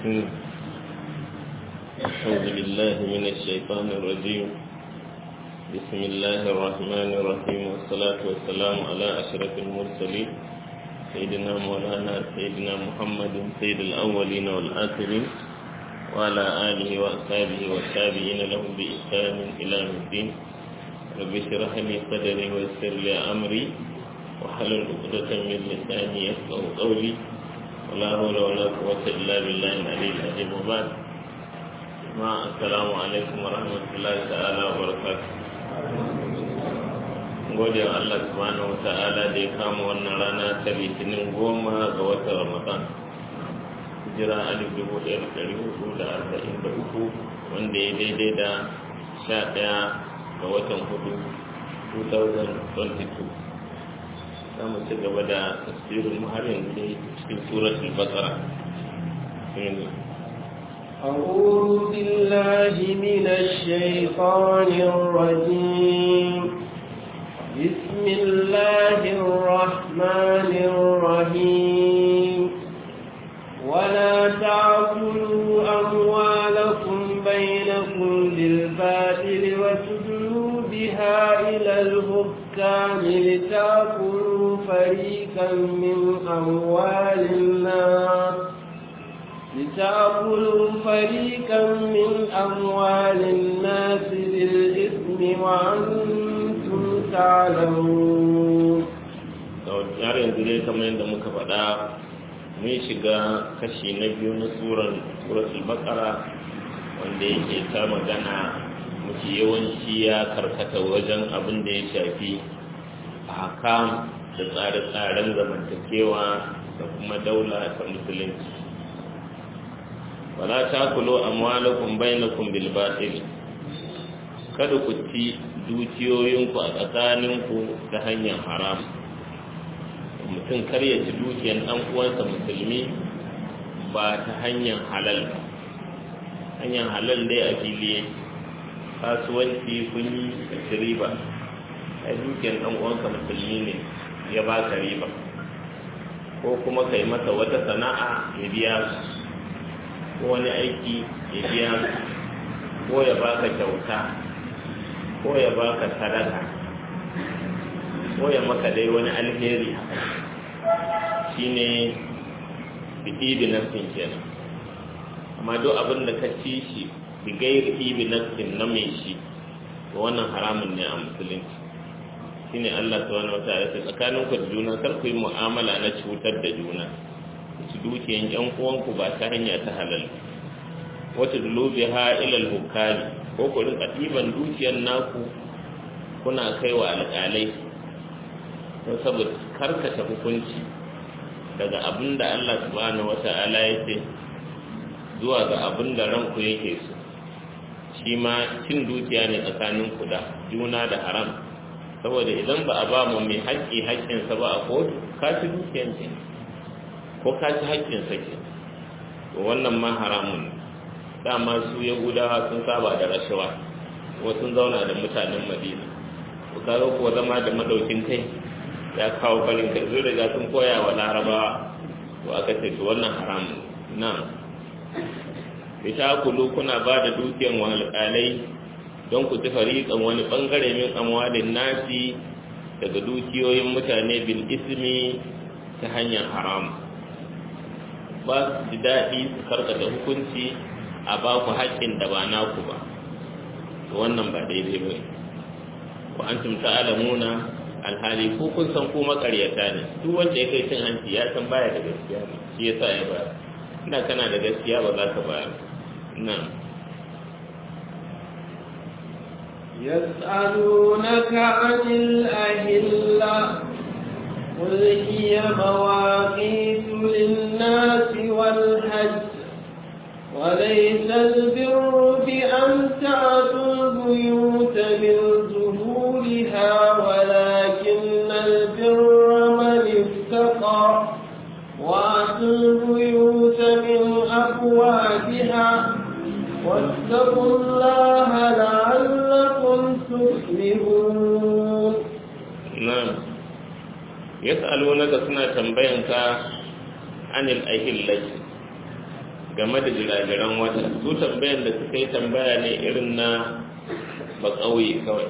أعوذ بالله من الشيطان الرجيم بسم الله الرحمن الرحيم والصلاة والسلام على أشرف المرسلين سيدنا مولانا سيدنا محمد سيد الأولين والآخرين وعلى آله وأصحابه والتابعين لهم بإحسان إلى يوم الدين رب اشرح لي صدري ويسر لي أمري وحلل عقدة من لساني يفقه قولي ولا حول ولا قوة إلا بالله العلي العظيم وبعد ما السلام عليكم ورحمة الله تعالى وبركاته gode wa Allah subhanahu wa ta'ala da ya kama wannan rana ta litinin goma ga watan Ramadan hijira alif dubu ɗaya da ɗari hudu da arba'in da uku wanda ya daidai da sha ɗaya ga watan hudu 2022 za mu ci gaba da tafsirin har yanzu dai cikin suratul baqara أعوذ بالله من الشيطان الرجيم بسم الله الرحمن الرحيم ولا تعكلوا أموالكم بينكم بالباطل وتدلوا بها إلى الحكام لتأكلوا فريقا من أموال الناس لتأكلوا فريقا من أموال الناس بالإثم وأنتم تعلمون har yanzu dai kamar yadda muka faɗa mun shiga kashi na biyu na suran suratul baqara wanda yake ta magana mafi yawanci ya karkata wajen abin da ya shafi hakam da tsare-tsaren zamantakewa da kuma daula ta musulunci wala takulu amwalakum bainakum bil batil kada ku ci dukiyoyinku a tsakaninku ta hanyar haram mutum kar ya ci dukiyar ɗan uwansa musulmi ba ta hanyar halal ba hanyar halal dai a fili kasuwanci kun yi riba a dukiyar ɗan uwanka musulmi ne ya ba ka riba ko kuma kai masa wata sana'a ya biya ko wani aiki ya biya ko ya baka kyauta ko ya baka sadaka ko ya maka dai wani alheri shine biɗi nafsin kenan amma duk abin da ka ci shi bi gairi ibi nafsin na mai shi to wannan haramun ne a musulunci shine Allah subhanahu wataala ya tsakanin ku da juna kar ku yi mu'amala na cutar da juna su dukiyan yan uwanku ba ta hanya ta halal wata dulubiha ila al-hukami ko ku rinka ɗiban dukiyar naku kuna kai wa alƙalai don saboda karkata hukunci daga abin da Allah subhanahu wata'ala ya ce zuwa ga abin da ranku yake so shi ma cin dukiya ne tsakanin ku da juna da haram saboda idan ba a ba mu mai haƙƙi haƙƙinsa ba a kotu ka ci dukiyan ce ko ka ci haƙƙinsa ke to wannan ma haramun dama su yahudawa sun saba da rashawa kuma sun zauna da mutanen madina to kaga kuwa zama da madaukin kai ya kawo farin kai zai riga sun koya wa larabawa to aka ce to wannan haramun nan ita kulu kuna ba da dukiyan wa alƙalai don ku ci fariƙan wani ɓangare min amwalin nasi daga dukiyoyin mutane bil ismi ta hanyar haram ba su ji daɗi su karkata hukunci a ba ku haƙƙin da ba naku ba to wannan ba daidai ba ku an tumta alamuna alhali ko kun san ko makaryata ne duk wanda ya kai cin hanci ya san baya da gaskiya ne shi yasa ya ba ina kana da gaskiya ba za ka bayar na يسألونك عن الأهلة قل هي مواقيت للناس والحج وليس البر بأن تأتوا البيوت من ظهورها ولكن البر من اتقى وأتوا البيوت من أبوابها واتقوا الله لعلكم تفلحون نعم يسألونك سنة تنبينك عن الأهلة game da jiragiran wata su tambayan da suka yi tambaya ne irin na ba ƙauye kawai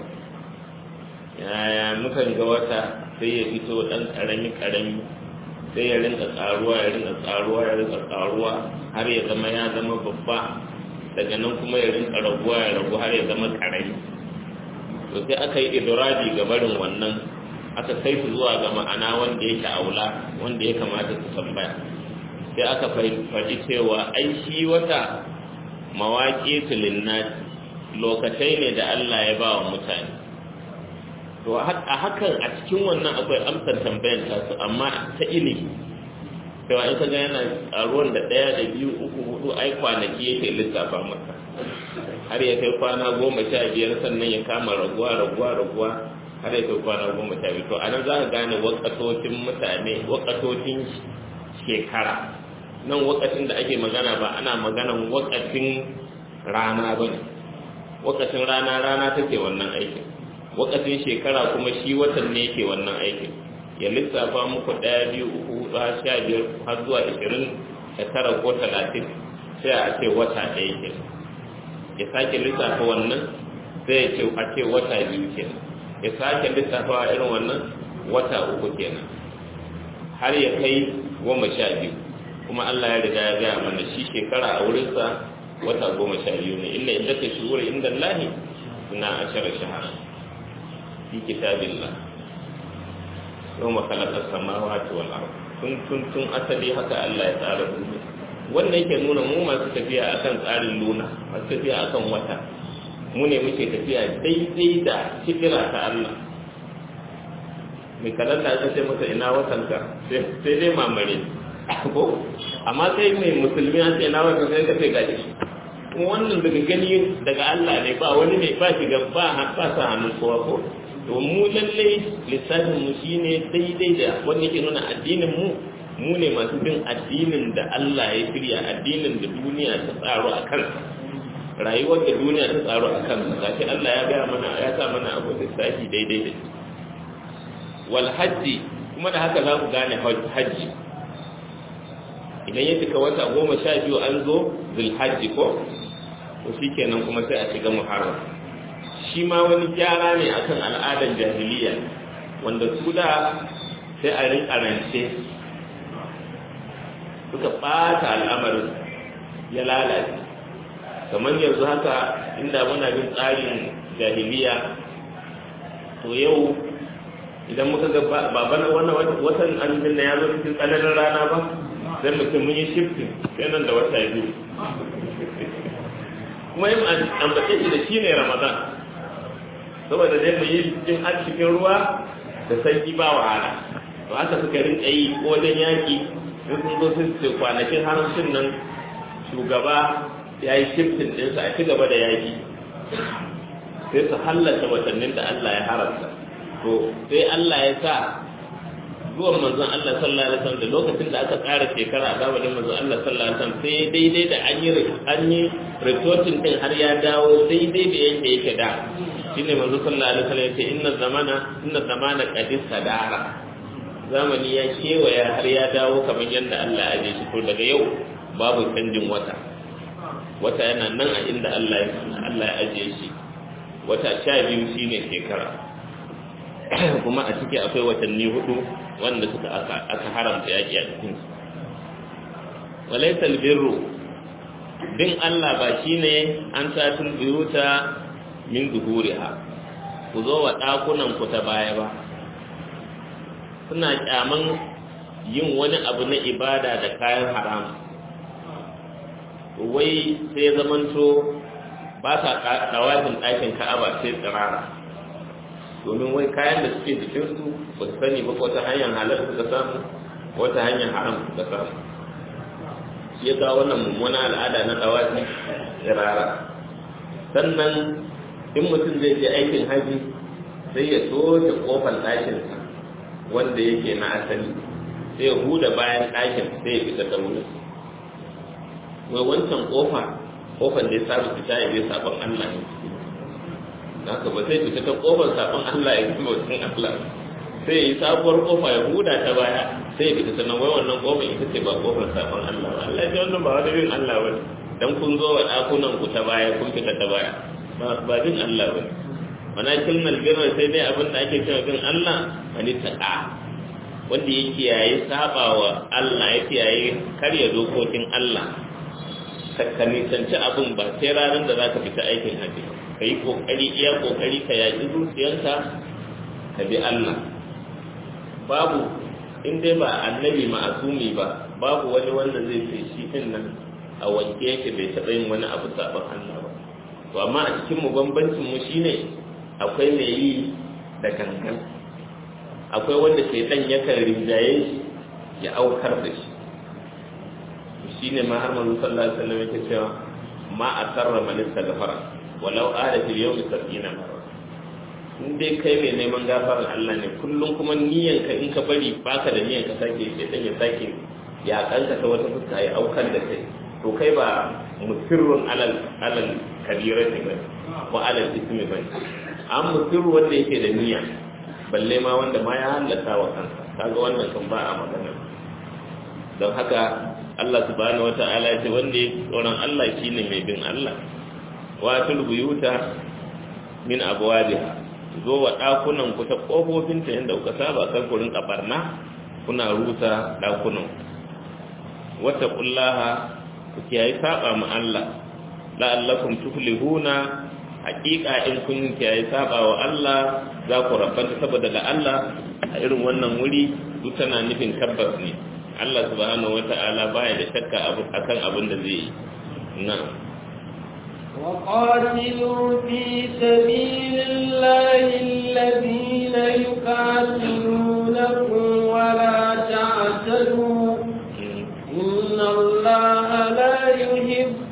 yaya mukan ga wata sai ya fito ɗan ƙarami ƙarami sai ya rinka ƙaruwa ya rinka ƙaruwa ya rinka ƙaruwa har ya zama ya zama babba daga nan kuma ya rinka raguwa ya ragu har ya zama ƙarami to sai aka yi idraji ga barin wannan aka kai su zuwa ga ma'ana wanda yake aula wanda ya kamata su tambaya sai aka faɗi cewa ai shi wata mawaƙi linnati lokacai ne da Allah ya ba wa mutane to a hakan a cikin wannan akwai amsar tambayar tasu amma ta ilimi cewa in ka ga yana ruwan da ɗaya da biyu uku hudu ai kwanaki yake lissafa maka har ya kai kwana goma sha biyar sannan ya kama raguwa raguwa raguwa har ya kai kwana goma sha biyu to a nan za ka gane wakatocin mutane wakatocin shekara nan wakacin da ake magana ba ana maganan wakacin rana ba ne wakacin rana rana take wannan aikin wakacin shekara kuma shi watan ne yake wannan aikin ya lissafa muku ɗaya biyu uku hudu har sha biyar har zuwa ashirin da tara ko talatin sai a ce wata ɗaya ke ya sake lissafa wannan sai ya ce a ce wata biyu kenan ya sake lissafa a irin wannan wata uku kenan har ya kai goma sha biyu kuma Allah ya riga ya gaya mana shi shekara a wurinsa wata goma sha biyu ne inda inda ka shi wuri inda Allahi suna ashara shahara fi kitabillah yau makalakar samawa ta wal tun tun tun asali haka Allah ya tsara duniya wannan yake nuna mu masu tafiya akan tsarin luna masu tafiya akan wata mu ne muke tafiya daidai da fikira ta Allah mai kalanda aka ce masa ina watanka sai dai mamare ko amma sai mai musulmi an ce ina watanka sai ka ce gaji kuma wannan daga gani daga Allah ne ba wani ne ba shiga ba ba sa hannun kowa ko to mu lalle lissafin mu shine daidai da wanda yake nuna addinin mu mu ne masu bin addinin da Allah ya shirya addinin da duniya ta tsaro a kansa rayuwar da duniya ta tsaro a kansa gashi Allah ya gaya mana ya sa mana abu lissafi daidai da wal hajji kuma da haka za ku gane hajji idan ya cika wata goma sha biyu an zo zulhajji ko to shi kenan kuma sai a shiga muharram shi ma wani gyara ne akan al'adar jahiliya wanda su da sai a rinka rance suka ɓata al'amarin ya lalace kamar yanzu haka inda muna bin tsarin jahiliya to yau idan muka ga baban wannan watan azumin na ya zo cikin tsananin rana ba sai mutum mun yi shifting sai nan da wata biyu kuma yin ambace shi da shi ne ramadan saboda dai mu yi jin har cikin ruwa da sanyi ba wahala to haka suka rinka yi ko wajen yaƙi in sun zo sun ce kwanakin haramcin nan shugaba ya yi shifting ɗinsa a ci gaba da yaƙi sai su hallata watannin da Allah ya haramta to sai Allah ya sa zuwan manzon Allah sallallahu alaihi wasallam da lokacin da aka ƙara shekara a zamanin manzon Allah sallallahu alaihi wasallam sai daidai da an yi an yi retorting din har ya dawo daidai da yake yake da shine manzon sallallahu alaihi wasallam yace inna zamana inna zamana qad sadara zamani ya kewaya har ya dawo kamar yadda Allah ya aje shi to daga yau babu canjin wata wata yana nan a inda Allah ya Allah ya aje shi wata sha biyu shine shekara kuma a ciki akwai watanni hudu wanda suka aka haramta yaki a cikin su walaysa albirru din Allah ba shine an satin biyuta min zuhuriha ku zo wa dakunan ku ta baya ba suna kyaman yin wani abu na ibada da kayan haram wai sai zamanto ba sa dawafin ɗakin ka'aba sai tsirara domin wai kayan da suke jikinsu ba su sani ba ko ta hanyar halar suka samu ko ta hanyar haram suka samu shi ya kawo wannan mummuna al'ada na dawafi tsirara sannan in mutum zai je aikin haji sai ya soke kofar ɗakinsa wanda yake na asali sai ya huda bayan ɗakin sai ya fita da wurin wai wancan kofa kofar da ya saba fita ya bai sabon Allah ne haka ba sai fita ta kofar sabon Allah ya kuma wajen Allah sai ya yi sabuwar kofa ya huda ta baya sai ya fita sannan wai wannan kofar ita ce ba kofar sabon Allah ba Allah ya wannan ba wani bin Allah ba dan kun zo wa dakunan ku ta baya kun fita ta baya ba bin Allah ba mana kilmal birra sai dai abin da ake cewa bin Allah wani taqa wanda ya kiyaye sabawa Allah ya kiyaye karya dokokin Allah ka nisanci abin ba sai ranar da zaka fita aikin haji ka yi kokari iya kokari ka yaƙi zuciyarka ka bi Allah babu in dai ba annabi ma'asumi ba babu wani wanda zai ce shi din nan a wanke yake bai taɓa yin wani abu sabon Allah ba to amma a cikin mu bambancin mu shine akwai mai yi da gangan akwai wanda ke dan yakan rinjaye shi ya aukar da shi shine ma har manzo sallallahu alaihi wasallam yake cewa ma asarra man istaghfara walau ada fil yawmi sab'ina marra in dai kai mai neman gafarar Allah ne kullum kuma niyyar ka in ka bari baka da niyyar ka sake sai dan ya sake ya kanka ta wata fuska ya aukar da kai to kai ba musirrun alal alal kabira ne ba ko alal ismi ba an musirru wanda yake da niyya balle ma wanda ma ya hallaka wa kansa kaga wannan kan ba a magana don haka Allah subhanahu wata'ala ya ce wanda ya tsoron Allah shine mai bin Allah wa tulbuyuta min abwabiha zo wa ɗakunan ku ta ƙofofinta yadda kuka saba kan ku rinka barna kuna rusa ɗakunan wata ƙullaha ku kiyaye saba ma Allah la'allakum tuflihuna haƙiƙa in kun kiyaye saba wa Allah za ku rabanta saboda da Allah a irin wannan wuri duk tana nufin tabbas ne Allah subhanahu wata'ala baya da shakka akan abin da zai yi na'am وقاتلوا في سبيل الله الذين يقاتلونكم ولا تعتدوا إن الله لا يحب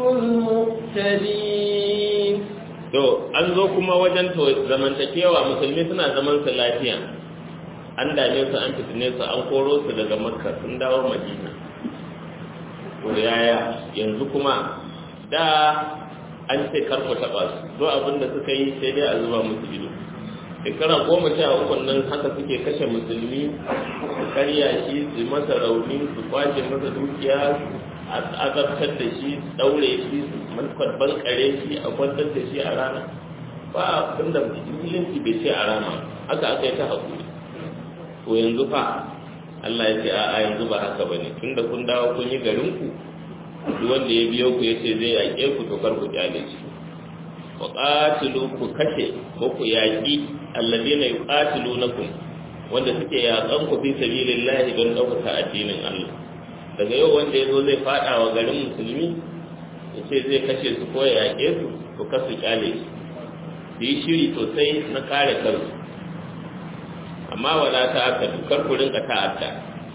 المقتدين to an zo kuma wajen to zamantakewa musulmi suna zaman su lafiya an dame su an fitine su an koro su daga makka sun dawo madina to yaya yanzu kuma da an ce karku taɓa su do abin da suka yi sai dai a zuba musu ido shekara goma sha uku nan haka suke kashe musulmi su karya shi su masa rauni su kwace masa dukiya a azabtar da shi su daure shi su malkar kare shi a kwantar da shi a rana ba abin da musulunci bai ce a rana haka aka yi ta haƙuri to yanzu fa Allah ya ce a'a yanzu ba haka bane tunda kun dawo kun yi garinku duk wanda ya biyo ku yace zai yaƙe ku to kar ku kyale shi wa qatilu ku kashe ko ku yaƙi alladheena yuqatilunakum wanda suke yaƙan ku fi sabilillahi don ɗaukaka addinin Allah daga yau wanda ya zo zai faɗa wa garin musulmi ya ce zai kashe su ko ya yaƙe su to kar su kyale shi su yi shiri sosai na kare kansu amma wala ta'addadu kar ku rinka ta'adda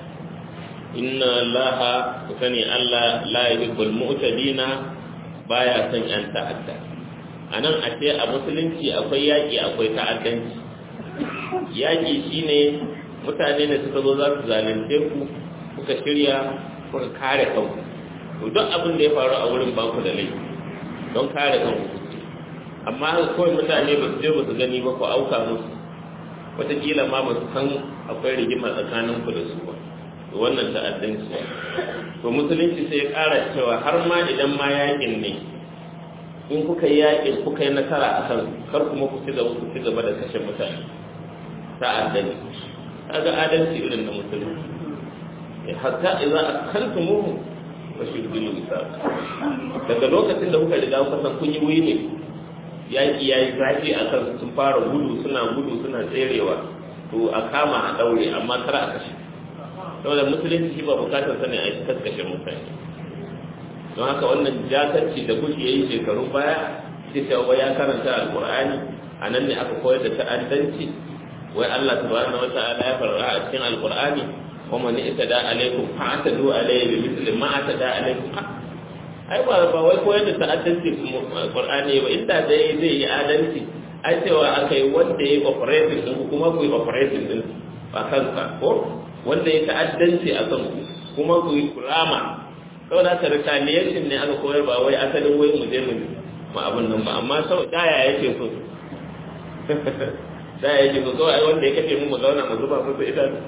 inna allaha ku sani allah la yuhibbul mu'tadina baya son yan ta'adda anan a ce a musulunci akwai yaƙi akwai ta'addanci yaƙi shine mutane da suka zo za su zalunce ku kuka shirya kuka kare kanku to duk abin da ya faru a wurin baku da laifi don kare kanku amma kawai mutane ba su je ba su gani ba ku auka musu wataƙila ma ba su san akwai rigima tsakaninku da su ba to wannan ta'addanci to musulunci sai ya ƙara cewa har ma idan ma yaƙin ne in kuka yi yaƙin kuka yi nasara a kan kar kuma ku ci gaba ku ci gaba da kashe mutane ta'addanci kaga adalci irin na musulunci hatta idan akaltumuhu fashuddu misal daga lokacin da kuka riga kuka san kun yi wuyi ne yaƙi ya yi zafi a kan sun fara gudu suna gudu suna tserewa to a kama a ɗaure amma kar a kashe saboda musulunci shi ba bukatar sanin a yi kaskashe mutane don haka wannan jakarci da kuke yi shekarun baya sai cewa ya karanta alƙur'ani a nan ne aka koyar da ta'addanci wai Allah subhanahu wa ta'ala ya fara a cikin alƙur'ani wa man itada alaikum fa'tadu alayhi bi mithli ma atada alaikum ai ba ba wai koyar da ta'addanci Qur'ani ba inda da zai yi adalci ai cewa akai wanda yayi operating din kuma ku yi operating din ba kansa ko wanda ya ta'addanci a kan ku kuma ku yi kurama saboda haka retaliation ne aka koyar ba wai asalin wai mu je mu ma abin nan ba amma sau daya yake so daya yake so kawai wanda ya kace mu mu zauna mu zuba musu idanu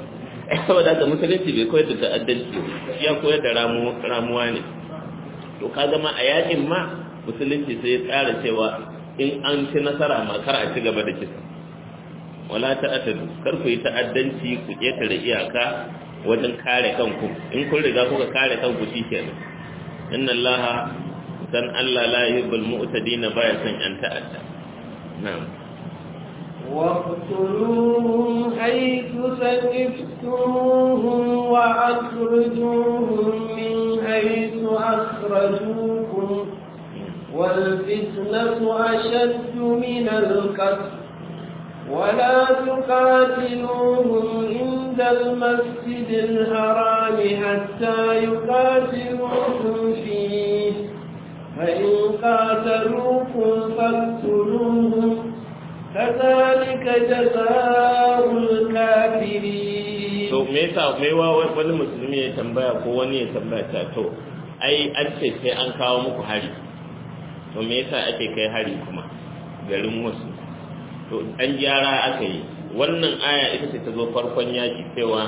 saboda haka musulunci bai koyar da ta'addanci ya koyar da ramuwa ne to ka gama a yakin ma musulunci sai ya tsara cewa in an ci nasara ma kar a ci gaba da kisa wala ta'addadu kar ku yi ta'addanci ku ketare iyaka wajen kare kanku in kun riga kuka kare kanku shikenan inna allaha san Allah la yuhibbul mu'tadin baya son yan ta'adda na'am واقتلوهم حيث ثقفتموهم وأخرجوهم من حيث أخرجوكم والفتنة أشد من القتل ولا تقاتلوهم عند المسجد الحرام حتى يقاتلوكم فيه فإن قاتلوكم فاقتلوهم كذلك جزاء الكافرين to me yasa me wa wani musulmi ya tambaya ko wani ya tambaya ta to ai an ce sai an kawo muku hari to me yasa ake kai hari kuma garin wasu to an gyara aka yi wannan aya ita ce ta zo farkon yaki cewa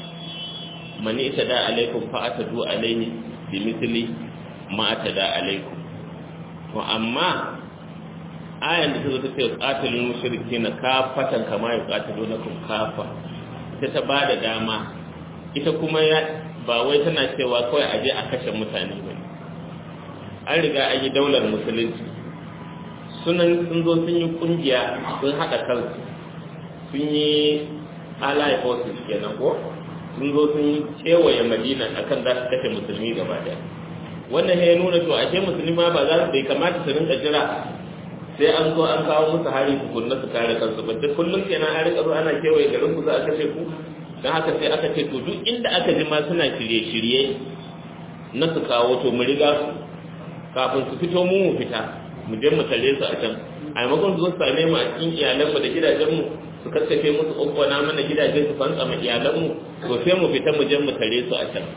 mani ita da alaikum fa atadu alaihi bi misli ma atada alaikum to amma ayan da ta zo ta ce qatilul mushrikeena kafatan kama yuqatilunakum kafa ita ta bada dama ita kuma ya ba wai tana cewa kawai aje a kashe mutane ba an riga an yi daular musulunci sunan sun zo sun yi kungiya sun haɗa kansu sun yi allied forces kenan ko sun zo sun yi kewaye madina akan za su kashe musulmi gaba daya wannan ya nuna to ashe musulmi ma ba za su bai kamata su rinka jira sai an zo an kawo musu hari tukunna su kare kansu ba duk kullum kenan an rika zo ana kewaye garin ku za a kashe ku don haka sai aka ce to duk inda aka ji ma suna shirye-shirye na su kawo to mu riga su kafin su fito mu mu fita mu je mu tare su a can a maimakon su zo su same mu a cikin iyalanmu da gidajenmu su kakkafe musu ƙwaƙwana mana gidaje su fantsa ma iyalanmu to sai mu fita mu je mu tare su a can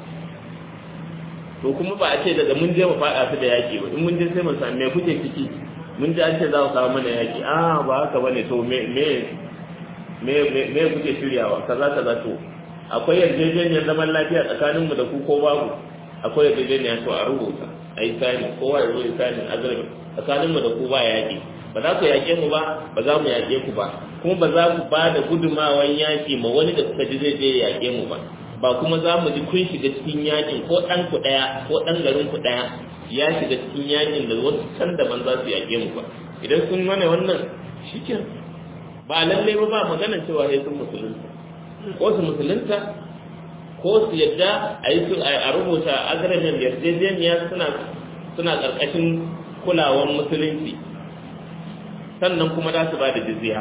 to kuma ba a ce daga mun je mu faɗa su da yaƙi ba in mun je sai mu same me kuke ciki mun ji an ce za ku kawo mana yaƙi a ba haka bane to me me me me kuke shiryawa kaza kaza to akwai yarjejeniyar zaman lafiya tsakaninmu da ku ko babu akwai yarjejeniya to a rubuta a yi sani kowa ya zo ya sani azurbi tsakaninmu da ku ba yaƙi ba za ku yaƙe mu ba ba za mu yaƙe ku ba kuma ba za ku ba da gudumawan yaƙi ma wani da kuka ji zai je yaƙe mu ba ba kuma za mu ji kun shiga cikin yaƙin ko ɗan ku ɗaya ko ɗan garin ku ɗaya ya shiga cikin yaƙin da wasu can daban za su yaƙe mu ba idan sun mana wannan shikin ba lallai ba ba maganar cewa sai sun musulunta ko su musulunta ko su yadda a yi a rubuta agreement yarjejeniya suna suna ƙarƙashin kulawan musulunci sannan kuma za su ba da jizya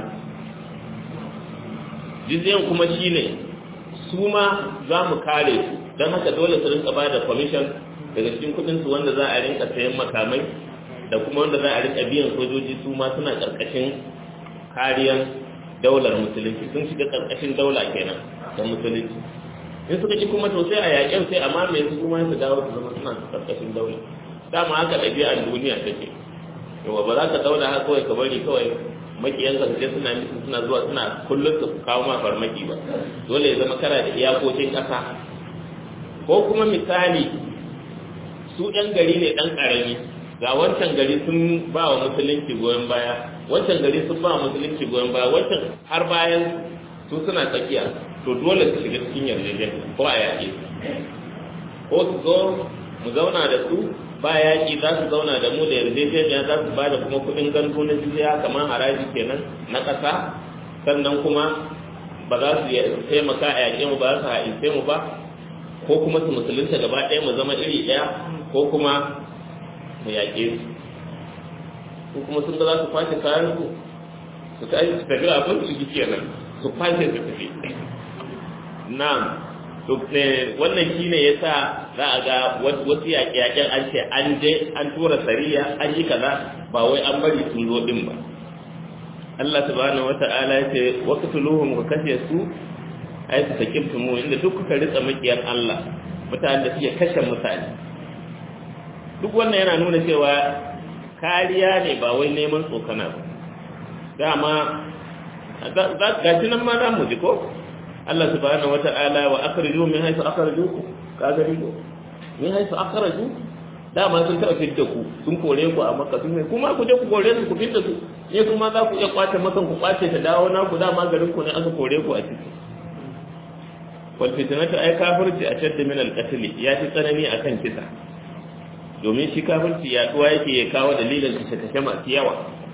jizyan kuma shine su ma za mu kare su don haka dole su rinka ba da commission daga cikin kudinsu wanda za a rinka sayan makamai da kuma wanda za a rinka biyan sojoji su ma suna ƙarƙashin kariyan daular musulunci sun shiga ƙarƙashin daula kenan da musulunci in suka ci kuma to sai a yaƙen sai a mamaye su kuma su dawo su zama suna ƙarƙashin daula dama haka ɗabi'ar duniya take yawa ba za ka zauna haka kawai ka bari kawai makiyanka su je suna nufin suna zuwa suna kullum su kawo ma farmaki ba dole ya zama kana da iyakokin ƙasa ko kuma misali su ɗan gari ne ɗan ƙarami ga wancan gari sun ba wa musulunci goyon baya wancan gari sun ba wa musulunci goyon baya wancan har bayan su suna tsakiya to dole su shiga cikin yarjejeniya ko a yaƙi ko su zo mu zauna da su ba yaƙi za su zauna da mu da yarjejeniya za su ba da kuma kuɗin gandu na jizya kamar haraji kenan na ƙasa sannan kuma ba za su taimaka a yaƙe mu ba za su haɗince mu ba ko kuma su musulunta gaba ɗaya mu zama iri ɗaya ko kuma mu yaƙe su ko kuma sun ga za su kwashe kayan su su tashi su tafi abin su kenan su kwashe su tafi na'am to wannan shine yasa za a ga wasu yaƙe-yaƙen an ce an je an tura sariya an yi kaza ba wai an bari sun zo din ba Allah subhanahu wata'ala ya ce waqtuluhum ka kashe su ai su sakimtu mu inda duk kuka ritsa makiyar Allah mutanen da suke kashe mutane duk wannan yana nuna cewa kariya ne ba wai neman tsokana ba dama ga shi nan ma za mu ji ko Allah subhanahu wata'ala wa akhriju min haythu akhrajukum ka gani ko min haythu akhraju dama sun taɓa fitta ku sun kore ku a maka sun kuma ku je ku kore su ku fitta su ne kuma za ku iya kwace makan ku kwace ta dawo na ku dama garin ku ne aka kore ku a ciki wal fitnatu ay kafirci a shadda min al qatl ya fi tsanani akan kisa domin shi kafirci ya duwa yake ya kawo dalilin kashe kashe masu yawa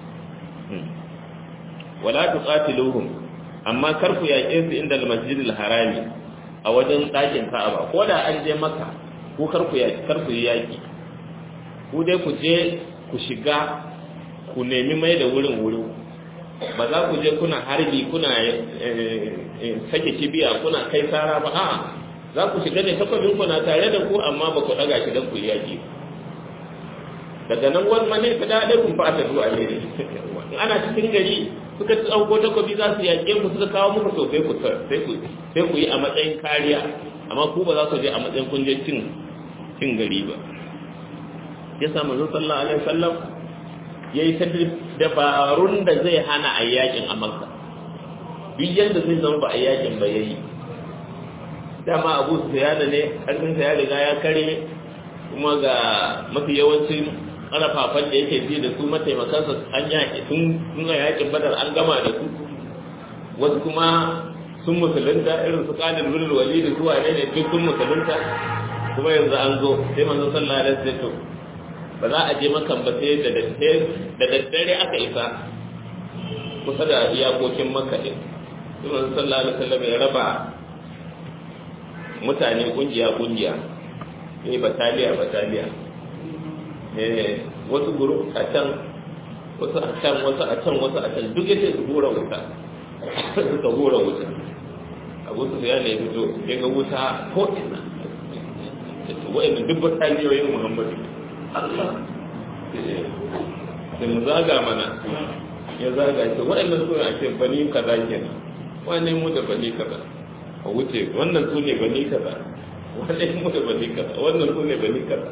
wala tuqatiluhum amma kar ku yaƙe su inda al masjidil harami a wajen ɗakin ka'aba ko da an je maka ko kar ku yaƙi kar ku yi yaƙi ku dai ku je ku shiga ku nemi mai da wurin wuri ba za ku je kuna harbi kuna sake kibiya kuna kai sara ba a za ku shiga ne takwabin ku na tare da ku amma ba ku daga shi don ku yi yaƙi daga nan wani mane ka daɗe kun fata zuwa ne ana cikin gari suka ɗauko takwabi za su yaƙe ku suka kawo muku to sai ku sai ku yi a matsayin kariya amma ku ba za ku je a matsayin kun je cin cin gari ba ya sa manzo sallallahu alaihi wasallam yayi ta dabarun da zai hana a yakin a makka duk yanda zai zama ba a yakin ba yayi dama abu sufyan ne karfin sa ya riga ya kare kuma ga mafi yawancin karafafan da yake ji da su mataimakansa an yaƙi sun nuna yakin badar an gama da su wasu kuma sun musulunta irin su kanin lulul wali da su wane ne duk sun musulunta kuma yanzu an zo sai manzo sallallahu alaihi wasallam ba za a je makan ba sai da da daddare aka isa kusa da iyakokin makka din sai manzo sallallahu alaihi wasallam ya raba mutane kungiya kungiya eh bataliya bataliya eh wasu guru a can wasu a can wasu a can wasu a can duk yace su hura wuta suka hura wuta abu su ya ne fito ya ga wuta ko ina wa'in duk bataliyoyin muhammadu Allah sai mu zaga mana ya zaga ce waɗannan su ne ce bani kaza kenan wannan mu da bani kaza a wuce wannan su ne bani kaza wannan mu da bani kaza wannan su ne bani kaza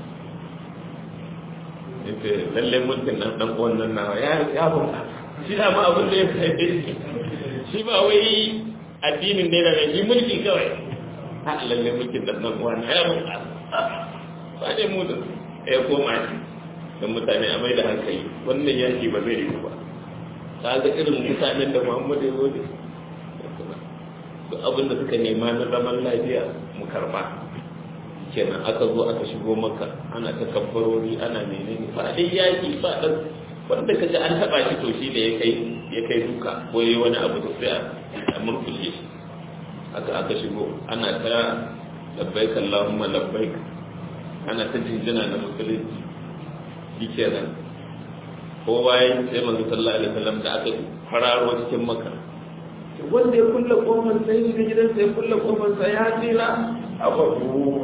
yace lalle mulkin nan dan uwan nan nawa ya ya bunka shi da ma abin da ya kai shi ba wai addinin ne da shi mulki kawai ha lalle mulkin nan dan uwan ya bunka ba dai mu da ya koma shi don mutane a mai da hankali wannan yaki ba zai yi ba ta ga irin mutanen da muhammadu ya zo da su abin da suka nema na zaman lafiya mu karba kenan aka zo aka shigo maka ana ta kabbarori ana menene ba dai yaki ba dan wanda kaji an taba shi to shi da ya kai ya kai duka ko yayi wani abu da sai a murkushe shi aka aka shigo ana ta labbaik allahumma labbaik ana ta jinjina na musulunci shi kenan ko bayan sai manzo sallallahu alaihi wasallam da aka fararo cikin maka wanda ya kulle kofar sai ga gidansa ya kulle kofar sa ya tsira a babu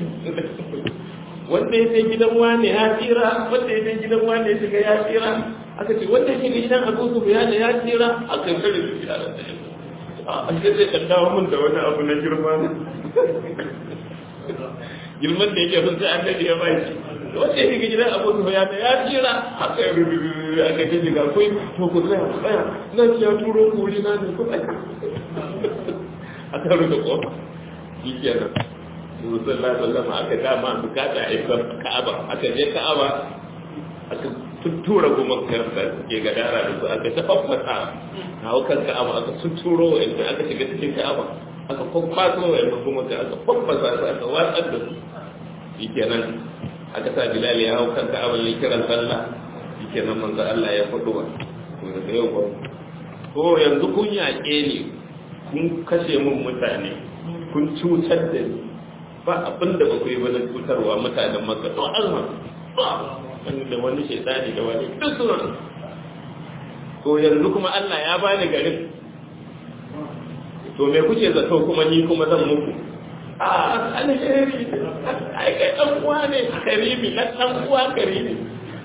wanda ya sai gidan wane ya tsira wanda ya sai gidan wane ya shiga ya tsira aka ce wanda ya shiga gidan Abu Sufyan ya tsira aka kare shi a a sai zai kan dawo mun da wani abu na girma girman da yake sun sai annabi ya bai shi wanda ya shiga gidan abu ya ta ya tsira haka ya rubu aka ce shiga kai to ku tsaya ku tsaya nan ya turo ku wuri na ne ku tsaya aka rubuta kofa shi kenan Rasulullah sallallahu alaihi aka dama bukata a isa Ka'aba aka je Ka'aba aka tuttura goma karsa ke gadara da su aka tafaffasa a haukan Ka'aba aka tuturo inda aka shiga cikin Ka'aba aka kwakwaso wa'anda kuma aka faffasa su aka watsar da su shi kenan aka sa bilal ya hau kanka abin ya kiran sallah shike nan manzo Allah ya faɗo wa to da yau ba to yanzu kun yaƙe ni kun kashe mun mutane kun cutar da ni ba abin da ba ku yi ba na cutarwa mutanen maka to Allah wani da wani shaitani da wani duk suna to yanzu kuma Allah ya bani garin to me kuke zato kuma ni kuma zan muku a alheri ai kai dan uwa ne karimi na dan uwa karimi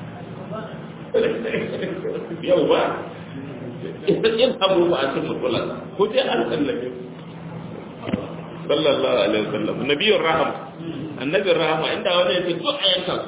yau ba idan yin abu ba a cikin mutulan ko dai an sallame sallallahu alaihi wasallam nabiyur rahama annabiyur rahama inda wani ya ce duk ayankan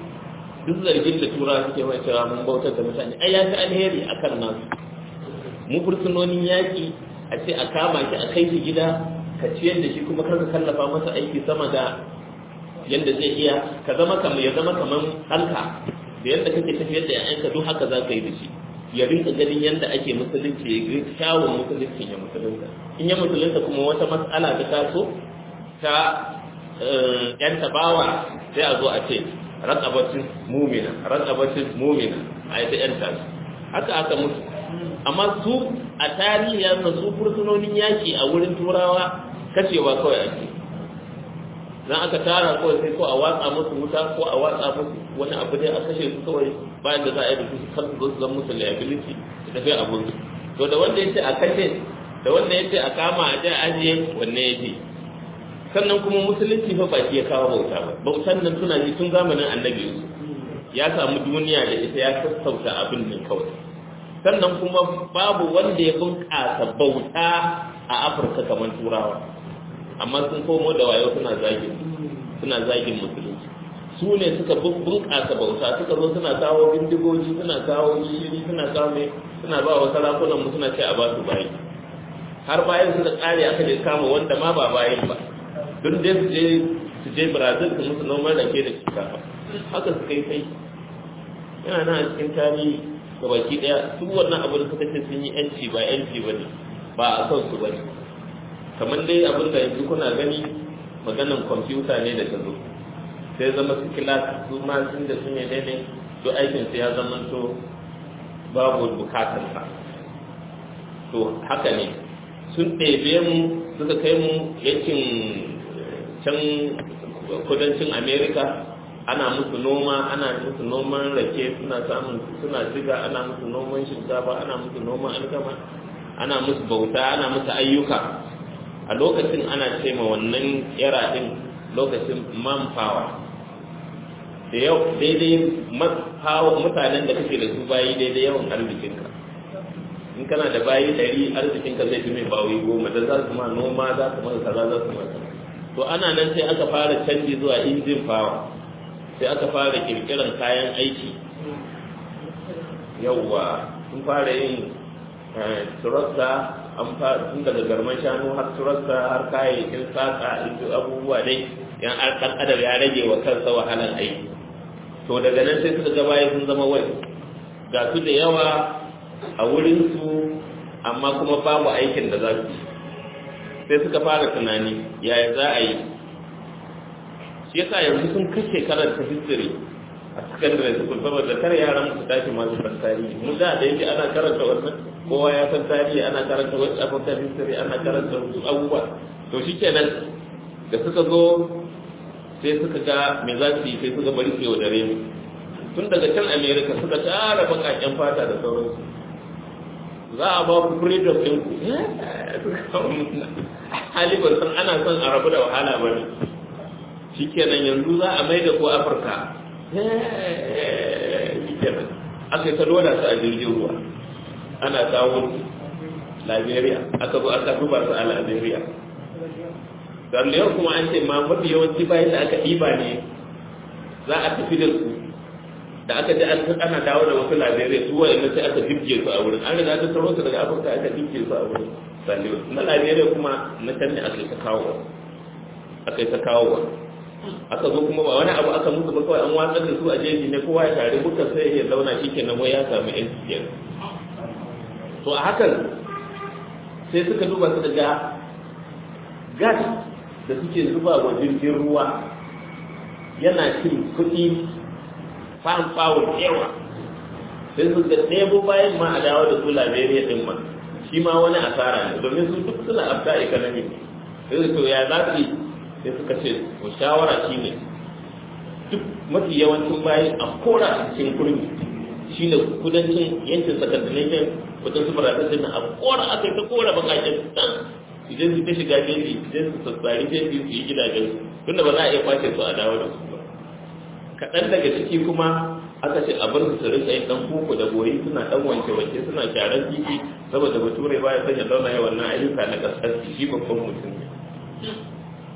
duk zargin da tura suke mai cewa mun bautar da mutane ai ya fi alheri akan nasu mu fursunonin yaƙi a ce a kama shi a kai shi gida ka ciyar da shi kuma kar ka kallafa masa aiki sama da yadda zai iya ka zama kamar ya zama kamar ɗanka da yadda kake tafiyar da ƴaƴanka duk haka za ka yi da shi ya rinka ganin yadda ake musulunci ya ga kyawun musulunci ya musulunta in ya musulunta kuma wata matsala ta taso ta ƴan tabawa sai a zo a ce raqabatin mumina raqabatin mumina a yi ta ƴan tasu haka aka mutu amma su a tarihi ya su fursunonin yaki a wurin turawa kashewa kawai ake dan aka tara kawai sai ko a watsa musu wuta ko a watsa musu wani abu dai a kashe su kawai bayan da za a yi da su kan su zan musu liability da tafi abun to da wanda yace a kashe da wanda yace a kama a jiya ajiye wanne yace sannan kuma musulunci fa ba shi ya kawo bauta ba bautan nan suna ji tun zamanin annabi ya samu duniya da ita ya sassauta abin nan kawai sannan kuma babu wanda ya bunƙasa bauta a afirka kamar turawa amma sun komo da wayo suna zagin suna zagin musulunci su ne suka bunƙasa bauta suka zo suna kawo bindigogi suna kawo shiri suna kawo mai suna ba wa sarakunan mu suna ce a ba su bayi har bayan su da tsari aka je kama wanda ma ba bayin ba don dai su je su je brazil su musu noman rake da shinkafa haka su kai kai yana nan a cikin tarihi ga baki daya su wannan abin da suka ce sun yi yanci ba yanci ba ne ba a son su ba ne kamar dai abin da yanzu kuna gani maganan kwamfuta ne da ta zo sai zama su kilas su ma sun da sun yi daidai to aikin su ya zama to babu bukatar sa to haka ne sun ɗebe mu suka kai mu yankin can kudancin america ana musu noma ana musu noman rake suna samun suna ziga ana musu noman shinkafa ana musu noman alkama ana musu bauta ana musu ayyuka a lokacin ana ce ma wannan era din lokacin manpower da yau daidai mutanen da kake da su bayi daidai yawan arzikinka in kana da bayi ɗari arzikinka zai fi mai bawi goma da za su ma noma za su maka kaza za su maka to ana nan sai aka fara canji zuwa injin power sai aka fara kirkiran kayan aiki yauwa sun fara yin turasta an fara tun daga garman shanu har turasta har kayayyakin saka inda abubuwa dai yan ɗan adam ya rage wa kansa wahalar aiki to daga nan sai suka ga baya sun zama wai ga su da yawa a wurinsu amma kuma babu aikin da za su sai suka fara tunani yaya za a yi shi yasa yanzu sun kashe karanta history a secondary school saboda kar yaran su tashi masu san tarihi mu da da yake ana karanta wannan kowa ya san tarihi ana karanta west african history ana karanta wasu abubuwa to shikenan da suka zo sai suka ga me za su yi sai suka bari su yaudare mu tun daga can america suka tara bakaken fata da sauransu za a ba ku freedom ɗin ku hali ban san ana son a rabu da wahala ba ne shikenan yanzu za a mai da ku afirka shikenan aka yi ta loda su a jirgin ruwa ana kawo liberia aka zo aka duba su a liberia yau kuma an ce ma mafi yawanci bayan da aka ɗiba ne za a tafi da su da aka ji ana dawo da wasu liberia su wa'in sai aka jibge su a wurin an riga ta taro su daga afirka aka jibge su a wurin saliwa na liberia kuma na can ne aka yi ta kawo aka yi ta kawo aka zo kuma ba wani abu aka musu ba kawai an watsar da su a jeji ne kowa ya tare buka sai ya zauna shi kenan wai ya samu yan kenan to a hakan sai suka duba su daga gas da suke zuba wa jirgin ruwa yana cin kuɗi fam fawon yawa sai su ga ɗebo bayan ma a dawo da su liberia ɗin ma shi ma wani asara ne domin su duk suna afta economy sai to ya za su yi sai suka ce to shawara shi ne duk mafi yawancin bayan a kora a cikin kurmi shi ne kudancin yankin sakandinayen wajen su barata sai a kora aka yi ta kora bakaken dan idan su ta shiga jeji idan su sassari jeji su yi gidajen tunda ba za a iya kwace su a dawo da su ba kaɗan daga ciki kuma aka ce a bar su su rinka yin dan koko da boyi suna dan wanke wanke suna sharan titi saboda bature baya son ya zauna ya wannan ayyuka na kasar shi babban mutum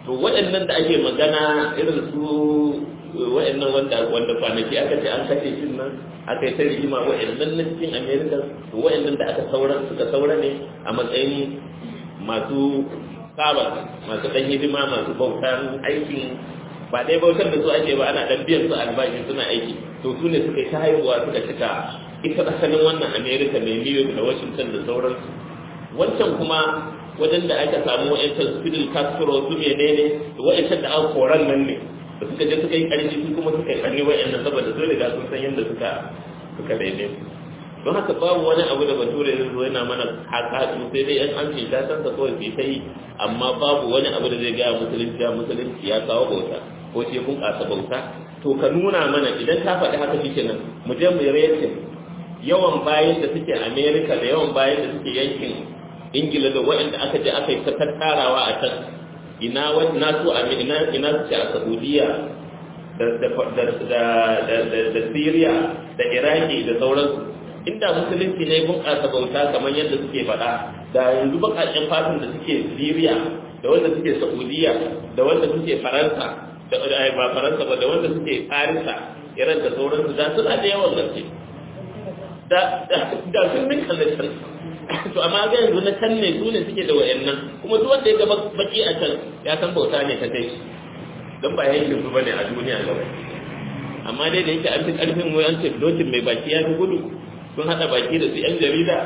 to waɗannan da ake magana irin su waɗannan wanda wanda kwanaki aka ce an kashe shi nan aka yi ta rigima waɗannan na cikin america to waɗannan da aka saura suka saura ne a matsayin masu saba masu ɗan hidima masu bautan aikin ba dai bautar da su ake ba ana ɗan biyan su albashi suna aiki to su ne suka yi ta haihuwa suka cika ita asalin wannan america mai new york da washington da sauransu wancan kuma wajen da aka samu wa'yancan su fidel castro su menene da wa'yancan da aka koran nan ne da suka je suka yi ƙarfi su kuma suka yi ƙarni wa'yannan saboda sun riga sun san yadda suka suka daidai don haka babu wani abu da bature zai zo yana mana haka sai dai yan an ta san sa kawai sai ta yi amma babu wani abu da zai gaya musulunci ya musulunci ya kawo bauta ko ce bunƙasa bauta to ka nuna mana idan ka faɗi haka shi kenan mu je mu yi yawan bayan da suke america da yawan bayan da suke yankin ingila da waɗanda aka je aka yi ta tattarawa a can ina na so a ina ina su a saudiya da da da da da syria da iraki da sauransu inda musulunci ne bunƙasa bauta kamar yadda suke faɗa da yanzu baƙaƙen fatan da suke syria da wanda suke saudiya da wanda suke faransa da ba faransa ba da wanda suke farisa iran da sauransu da suna da yawan gaske da sun ninka na can to amma ga yanzu na can ne su ne suke da wayannan kuma duk wanda ya ga baki a can ya san bauta ne ta kai don ba yankin su bane a duniya gaba amma dai da yake an fi karfin mu an ce dokin mai baki ya fi gudu sun hada baki da su yan jarida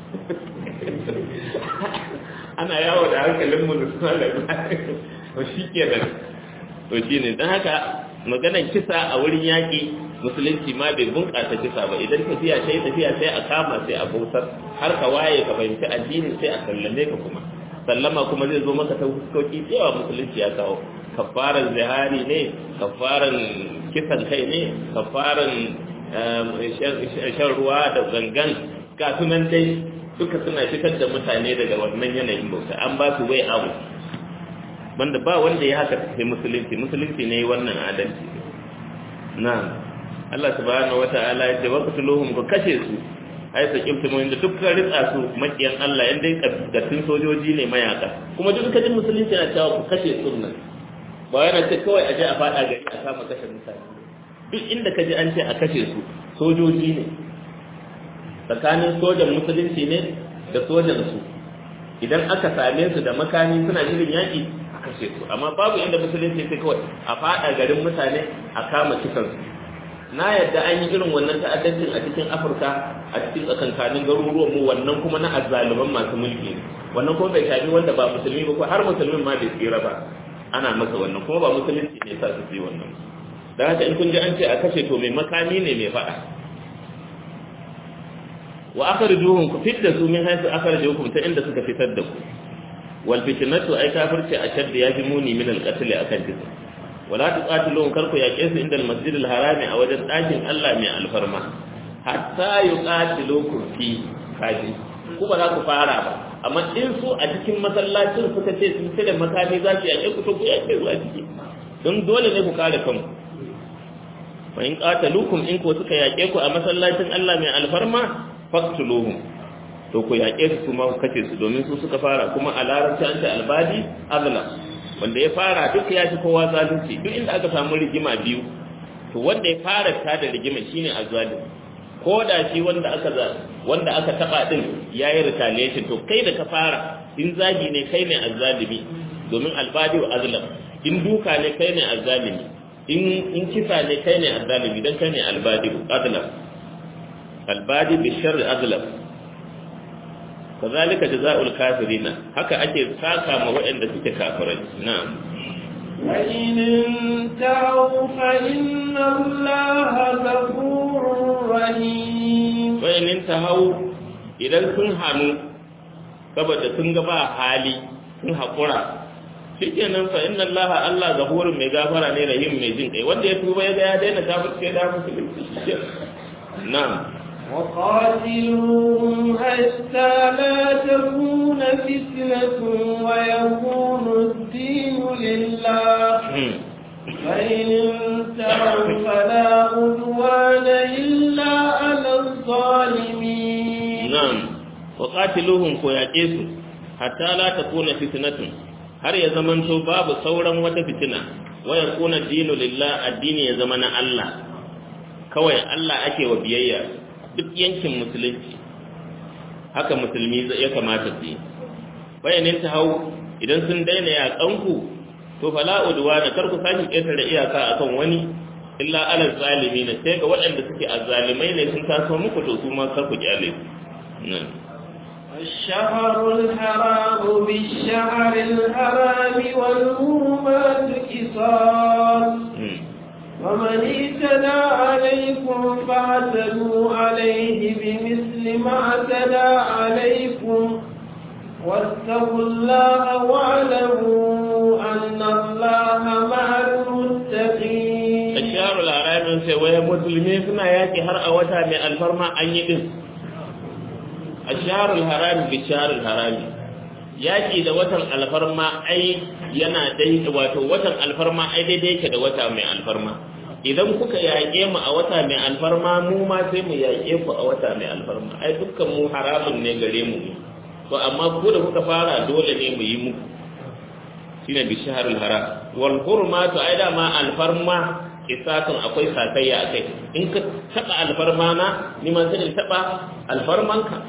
ana yawo da hankalin mu da suna da to shi kenan to shine don haka maganar kisa a wurin yaƙi musulunci ma bai bunƙasa kisa ba idan tafiya ta yi tafiya sai a kama sai a bautar har ka waye ka fahimci addinin sai a sallame ka kuma sallama kuma zai zo maka ta fuskoki cewa musulunci ya kawo kafaran zihari ne kafaran kisan kai ne kafaran shan ruwa da gangan ga sunan dai duka suna fitar da mutane daga wannan yanayin bauta an ba su wai abu wanda ba wanda ya haka sai musulunci musulunci ne wannan adalci na'am Allah subhanahu wata'ala ya ce waqtuluhum ku kashe su ai sa kiftu mun da dukkan ritsa su makiyan Allah yan dai gatin sojoji ne mayaka kuma duk kajin musulunci na cewa ku kashe sunna ba yana ce kawai aje a fada gari a kama kashe mutane duk inda kaji an ce a kashe su sojoji ne tsakanin sojan musulunci ne da sojan su idan aka same su da makami suna shirin yaki a kashe su amma babu inda musulunci sai kawai a fada garin mutane a kama kisan su na yadda an yi irin wannan ta'addancin a cikin afirka a cikin tsakankanin garuruwan mu wannan kuma na azzaluman masu mulki wannan kuma bai shafi wanda ba musulmi ba ko har musulmin ma bai tsira ba ana masa wannan kuma ba musulunci ne sa su yi wannan da haka in kun ji an ce a kashe to mai makami ne mai faɗa wa akhrijuhum ku fitta su min haythu akhrijukum ta inda suka fitar da ku wal fitnatu ay kafirci ashad ya fi muni min al qatl akan kisa wala tuqatiluhum karku yaqe su inda al masjid al harami a wajen dakin Allah mai alfarma hatta yuqatilukum fi kaji ku ba za ku fara ba amma in su a cikin masallacin suka ce sun da makami za su yaqe ku to ku yaqe su a ciki don dole ne ku kare kanku wa in qatalukum in ko suka yaqe ku a masallacin Allah mai alfarma faqtuluhum to ku yaƙe su kuma ku kace su domin su suka fara kuma a larabci an ce albadi azla wanda ya fara duk ya fi kowa zalunci duk inda aka samu rigima biyu to wanda ya fara ta da rigima shine azzalim ko da shi wanda aka za wanda aka taba din yayi retaliation to kai da ka fara in zagi ne kai ne azzalimi domin albadi wa azlam in duka ne kai ne azzalimi in in kisa ne kai ne azzalimi dan kai ne albadi azlam albadi bi sharri azlam kazalika jazaa'ul kafirina haka ake saka ma waɗanda suke kafirai na'am وإن انتهوا فإن الله غفور رحيم وإن انتهوا idan sun hannu saboda sun ga ba hali sun haƙura shikenan fa inna Allah Allah ghafurun mai gafara ne rahim mai jin kai wanda ya tuba ya ga ya daina kafirce da musulunci na'am وقاتلوهم حتى لا تكون فتنة ويكون الدين لله فإن انتهوا فلا عدوان إلا على الظالمين نعم وقاتلوهم كوياكيس حتى لا تكون فتنة har ya zamanto babu sauran wata fitina waya kuna dinu lillah addini ya zama na Allah kawai Allah ake wa biyayya duk yankin musulunci haka musulmi ya kamata su yi bayanin ta hau idan sun daina yaƙanku to fala udwa da kar ku sake ƙetare iyaka akan wani illa alal zalimi na sai ga waɗanda suke azzalimai ne sun taso muku to su ma kar ku kyale su الشهر الحرام بالشهر الحرام والهرمات قصاص ومن اعتدى عليكم فاعتدوا عليه بمثل ما اعتدى عليكم واتقوا الله واعلموا أن الله مع المتقين الشهر الحرام sai waya musulmi suna yaki har a wata mai alfarma an yi din asharul haram bi sharul harami yaki da watan alfarma ai yana dai wato watan alfarma ai daidai yake da wata mai alfarma idan kuka yaƙe mu a wata mai alfarma mu ma sai mu yaƙe ku a wata mai alfarma ai dukkan mu haramun ne gare mu to amma ku da kuka fara dole ne mu yi muku shine bi shahrul haram wal hurmatu ai da ma alfarma kisatun akwai sakayya akai in ka taba alfarma na ni ma sai in taba alfarmanka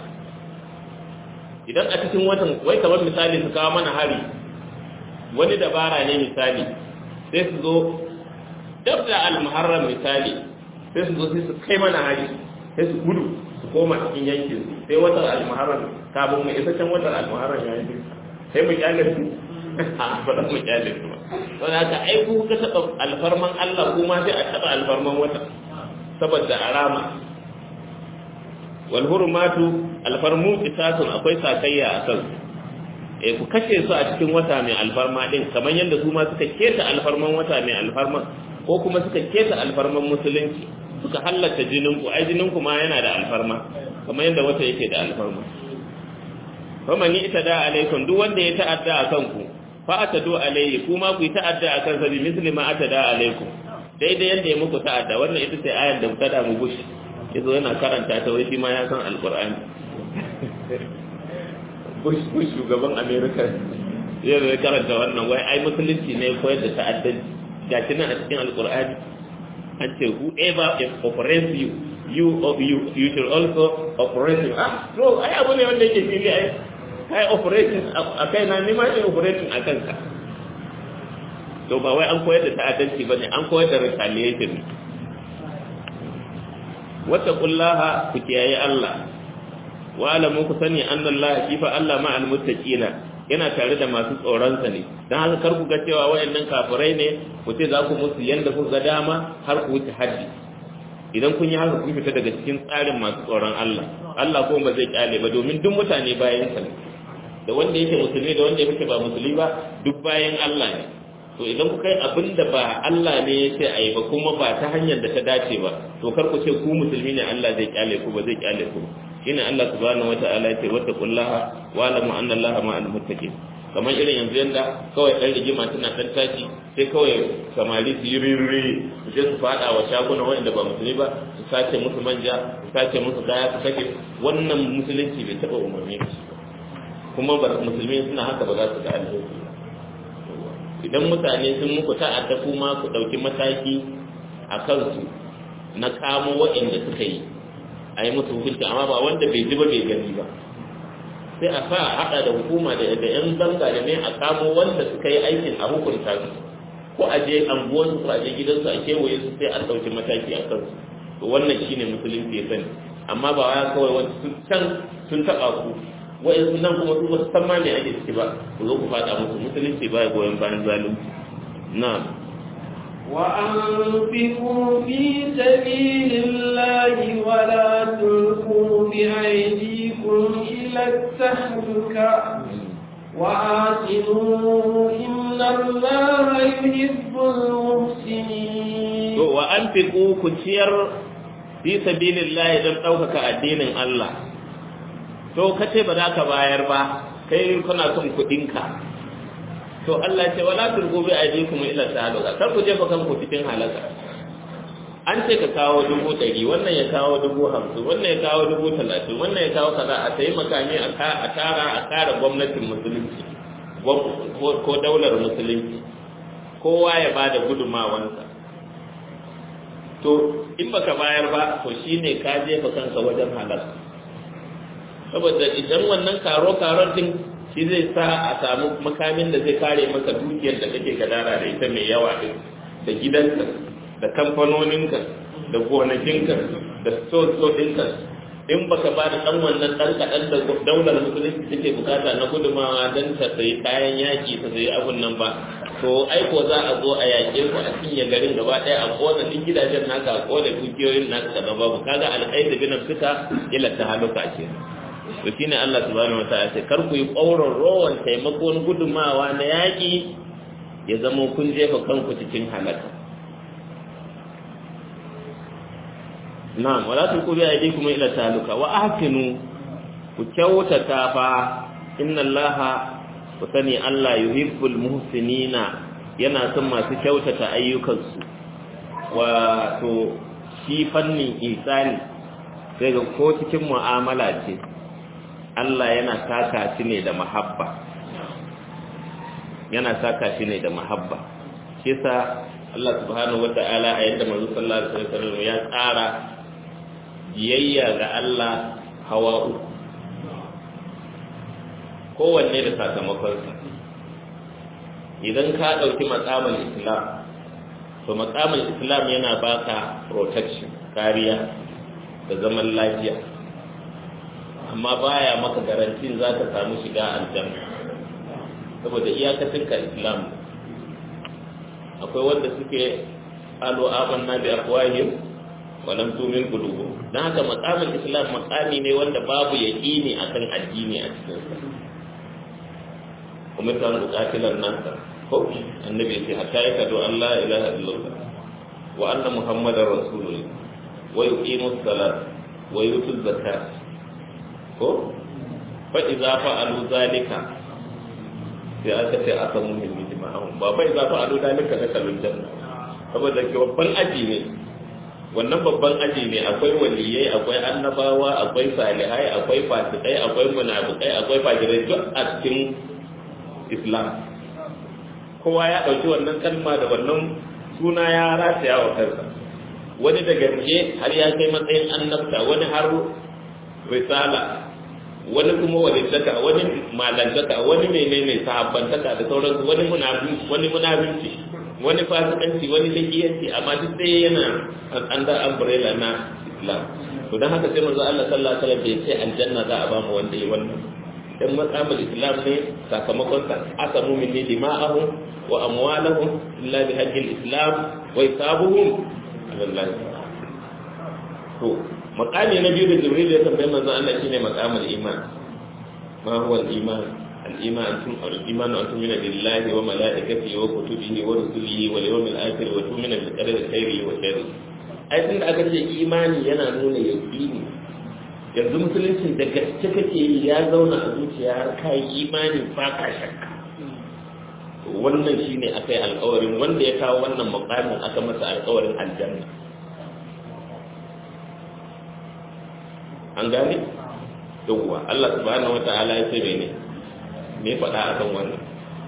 idan a cikin watan wai kamar misali su kawo mana hari wani dabara ne misali sai su zo dab da al-muharram misali sai su zo sai su kai mana hari sai su gudu su koma cikin yankin su sai watan al-muharram kafin mu isa can watan al-muharram ya yi sai mu kyale su a ba za mu kyale su ba don haka ai ku ka taba alfarman Allah kuma sai a taba alfarman wata saboda arama wal hurmatu alfarmu qisasun akwai sakayya a kan eh ku kashe su a cikin wata mai alfarma din kamar yadda su ma suka keta alfarman wata mai alfarma ko kuma suka keta alfarman musulunci suka halatta jinin ku ai jinin ku ma yana da alfarma kamar yadda wata yake da alfarma kuma ni ita da alaikum duk wanda ya ta'adda a kanku fa atadu alayhi kuma ku yi ta'adda a kansa bi misli ma atada alaikum daidai yadda ya muku ta'adda wannan ita ce ayar da tada mu bushi yazo yana karanta ta wai shi ma ya san alqur'ani bush bush shugaban america ya zai karanta wannan wai ai musulunci ne koyar da ta'addanci gashi nan a cikin alqur'ani an ce whoever operates you you you you should also operate ah so ai abu ne wanda yake fili ai kai operating a kai na ni ma ne operating a kanka to ba wai an koyar da ta'addanci bane an koyar da retaliation wattaqullaha ku kiyaye Allah wa alamu ku sani annallaha kifa Allah ma'al muttaqina yana tare da masu tsoron sa ne dan haka kar ku ga cewa wayannan kafirai ne ku ce za ku musu yanda ku ga dama har ku wuce haddi idan kun yi haka kun fita daga cikin tsarin masu tsoron Allah Allah kuma ba zai kyale ba domin duk mutane bayan sa ne da wanda yake musulmi da wanda yake ba musulmi ba duk bayan Allah ne to idan kuka yi abin da ba Allah ne ya ce a yi ba kuma ba ta hanyar da ta dace ba to kar ku ce ku musulmi ne Allah zai kyale ku ba zai kyale ku shine Allah subhanahu wataala ya ce wattaqullaha wa alamu anna Allaha ma'al muttaqin kamar irin yanzu yanda kawai ɗan rigima tana ɗan tashi sai kawai samari su yi riri su je su faɗa wa shaguna wanda ba musulmi ba su sace musu manja su sace musu kaya su kashe wannan musulunci bai taɓa umarni da shi kuma ba musulmi suna haka ba za su ga alheri idan mutane sun muku ta'adda kuma ku ɗauki mataki a kansu na kamo waɗanda suka yi a yi musu hukunci amma ba wanda bai ji ba bai gani ba sai a sa a haɗa da hukuma da da yan zanga da ne a kamo wanda suka yi aikin a hukunta su ko a je anguwan su a je gidansu a kewaye su sai an ɗauki mataki a kansu to wannan shine musulunci ya sani amma ba ya kawai wani sun can sun taɓa ku wa'in nan kuma su wasu san ma me ake ciki ba ku zo ku faɗa musu musulunci ba ya goyon bayan zalunci na'am وأنفقوا في سبيل الله ولا تلقوا بأيديكم إلى التهلكة وآتنوا إن الله يحب المحسنين وأنفقوا كتير في سبيل الله إذا ɗaukaka addinin Allah to kace ba za ka bayar ba kai kana son kuɗinka to Allah ce wala turgu bi aydikum ila tahaluka kar ku jefa kanku cikin halaka an ce ka kawo dubu ɗari wannan ya kawo dubu hamsin wannan ya kawo dubu talatin wannan ya kawo kaza a sayi makami a tara a kara gwamnatin musulunci ko daular musulunci kowa ya ba da gudunmawansa to in baka bayar ba to shine ka jefa kanka wajen halal saboda idan wannan karo karon din shi zai sa a samu makamin da zai kare maka dukiyar da kake gadara da ita mai yawa din da gidanka da kamfanoninka da gonakinka da so ɗinka in baka ba da ɗan wannan ɗan kaɗan da daular musulunci take bukata na gudumawa don ta sayi kayan yaƙi ta sayi abun nan ba to aiko za a zo a yaƙe ku a cinye garin gaba ɗaya a ƙona duk gidajen naka a ƙona dukiyoyin naka kaza babu kaga alƙaida bin fita ila ta haluka ce to shine Allah subhanahu wataala ce kar ku yi ƙauron rowan taimakon gudumawa na yaƙi ya zama kun jefa kanku cikin halaka na'am wala tulqu bi aydikum ila taluka wa ahsinu ku kyautata fa inna allaha ku sani Allah yuhibbul muhsinina yana son masu kyautata ayyukansu wato shi fannin isani sai ga ko cikin mu'amala ce Allah yana saka shi ne da mahabba yana saka shi ne da mahabba shi yasa Allah subhanahu wata'ala a yadda manzo sallallahu alaihi wasallam ya tsara biyayya ga Allah hawa uku kowanne da sakamakonsa idan ka ɗauki matsamin islam to matsamin islam yana baka protection kariya da zaman lafiya amma baya maka garantin za ka samu shiga aljanna saboda iyakacin ka islam akwai wanda suke alo amanna bi afwahihim wa lam tu'min qulubuhum dan haka maqamin islam maqami ne wanda babu yaqini akan addini a cikin sa kuma ta buƙatilan nan ko annabi sai hatta ya kadu Allah ilaha illallah wa anna muhammadar rasulullah wa yuqimus salat wa yutuz zakat ko fa idza fa'alu zalika sai aka ce aka mu min jima'ahum ba fa idza fa'alu zalika da kalun janna saboda ke babban aji ne wannan babban aji ne akwai waliyai akwai annabawa akwai salihai akwai fasikai akwai munafikai akwai fajirai duk a cikin islam kowa ya ɗauki wannan kalma da wannan suna ya rataya wa kansa wani da gaske har ya kai matsayin annabta wani har risala wani kuma walittaka wani malantaka wani menene sahabbantaka da sauransu wani munafinci wani munafinci wani fasikanci wani lagiyanci amma duk sai yana under umbrella na islam to dan haka sai manzo Allah sallallahu alaihi wasallam bai ce aljanna za a ba mu wanda yi wannan dan matsamal islam ne sakamakon sa aka mumin ne dima'ahum wa amwalahum illa bi hajjil islam wa isabuhum Allah to maqami na biyu da jibril ya tambaye manzo Allah shine maqamul iman ma huwa al-iman al-iman tun al-iman an tumina billahi wa malaikatihi wa kutubihi wa rusulihi wal yawmil akhir wa tumina bil qadari khairihi wa sharrihi ai tunda aka ce imani yana nuna yaqini yanzu musulunci da gaske kake yi ya zauna a zuciya har ka yi imani ba ka shakka wannan shine aka yi alkawarin wanda ya kawo wannan makamin aka masa alkawarin aljanna an gane yawwa Allah subhanahu wata'ala ya ce mene me faɗa akan wannan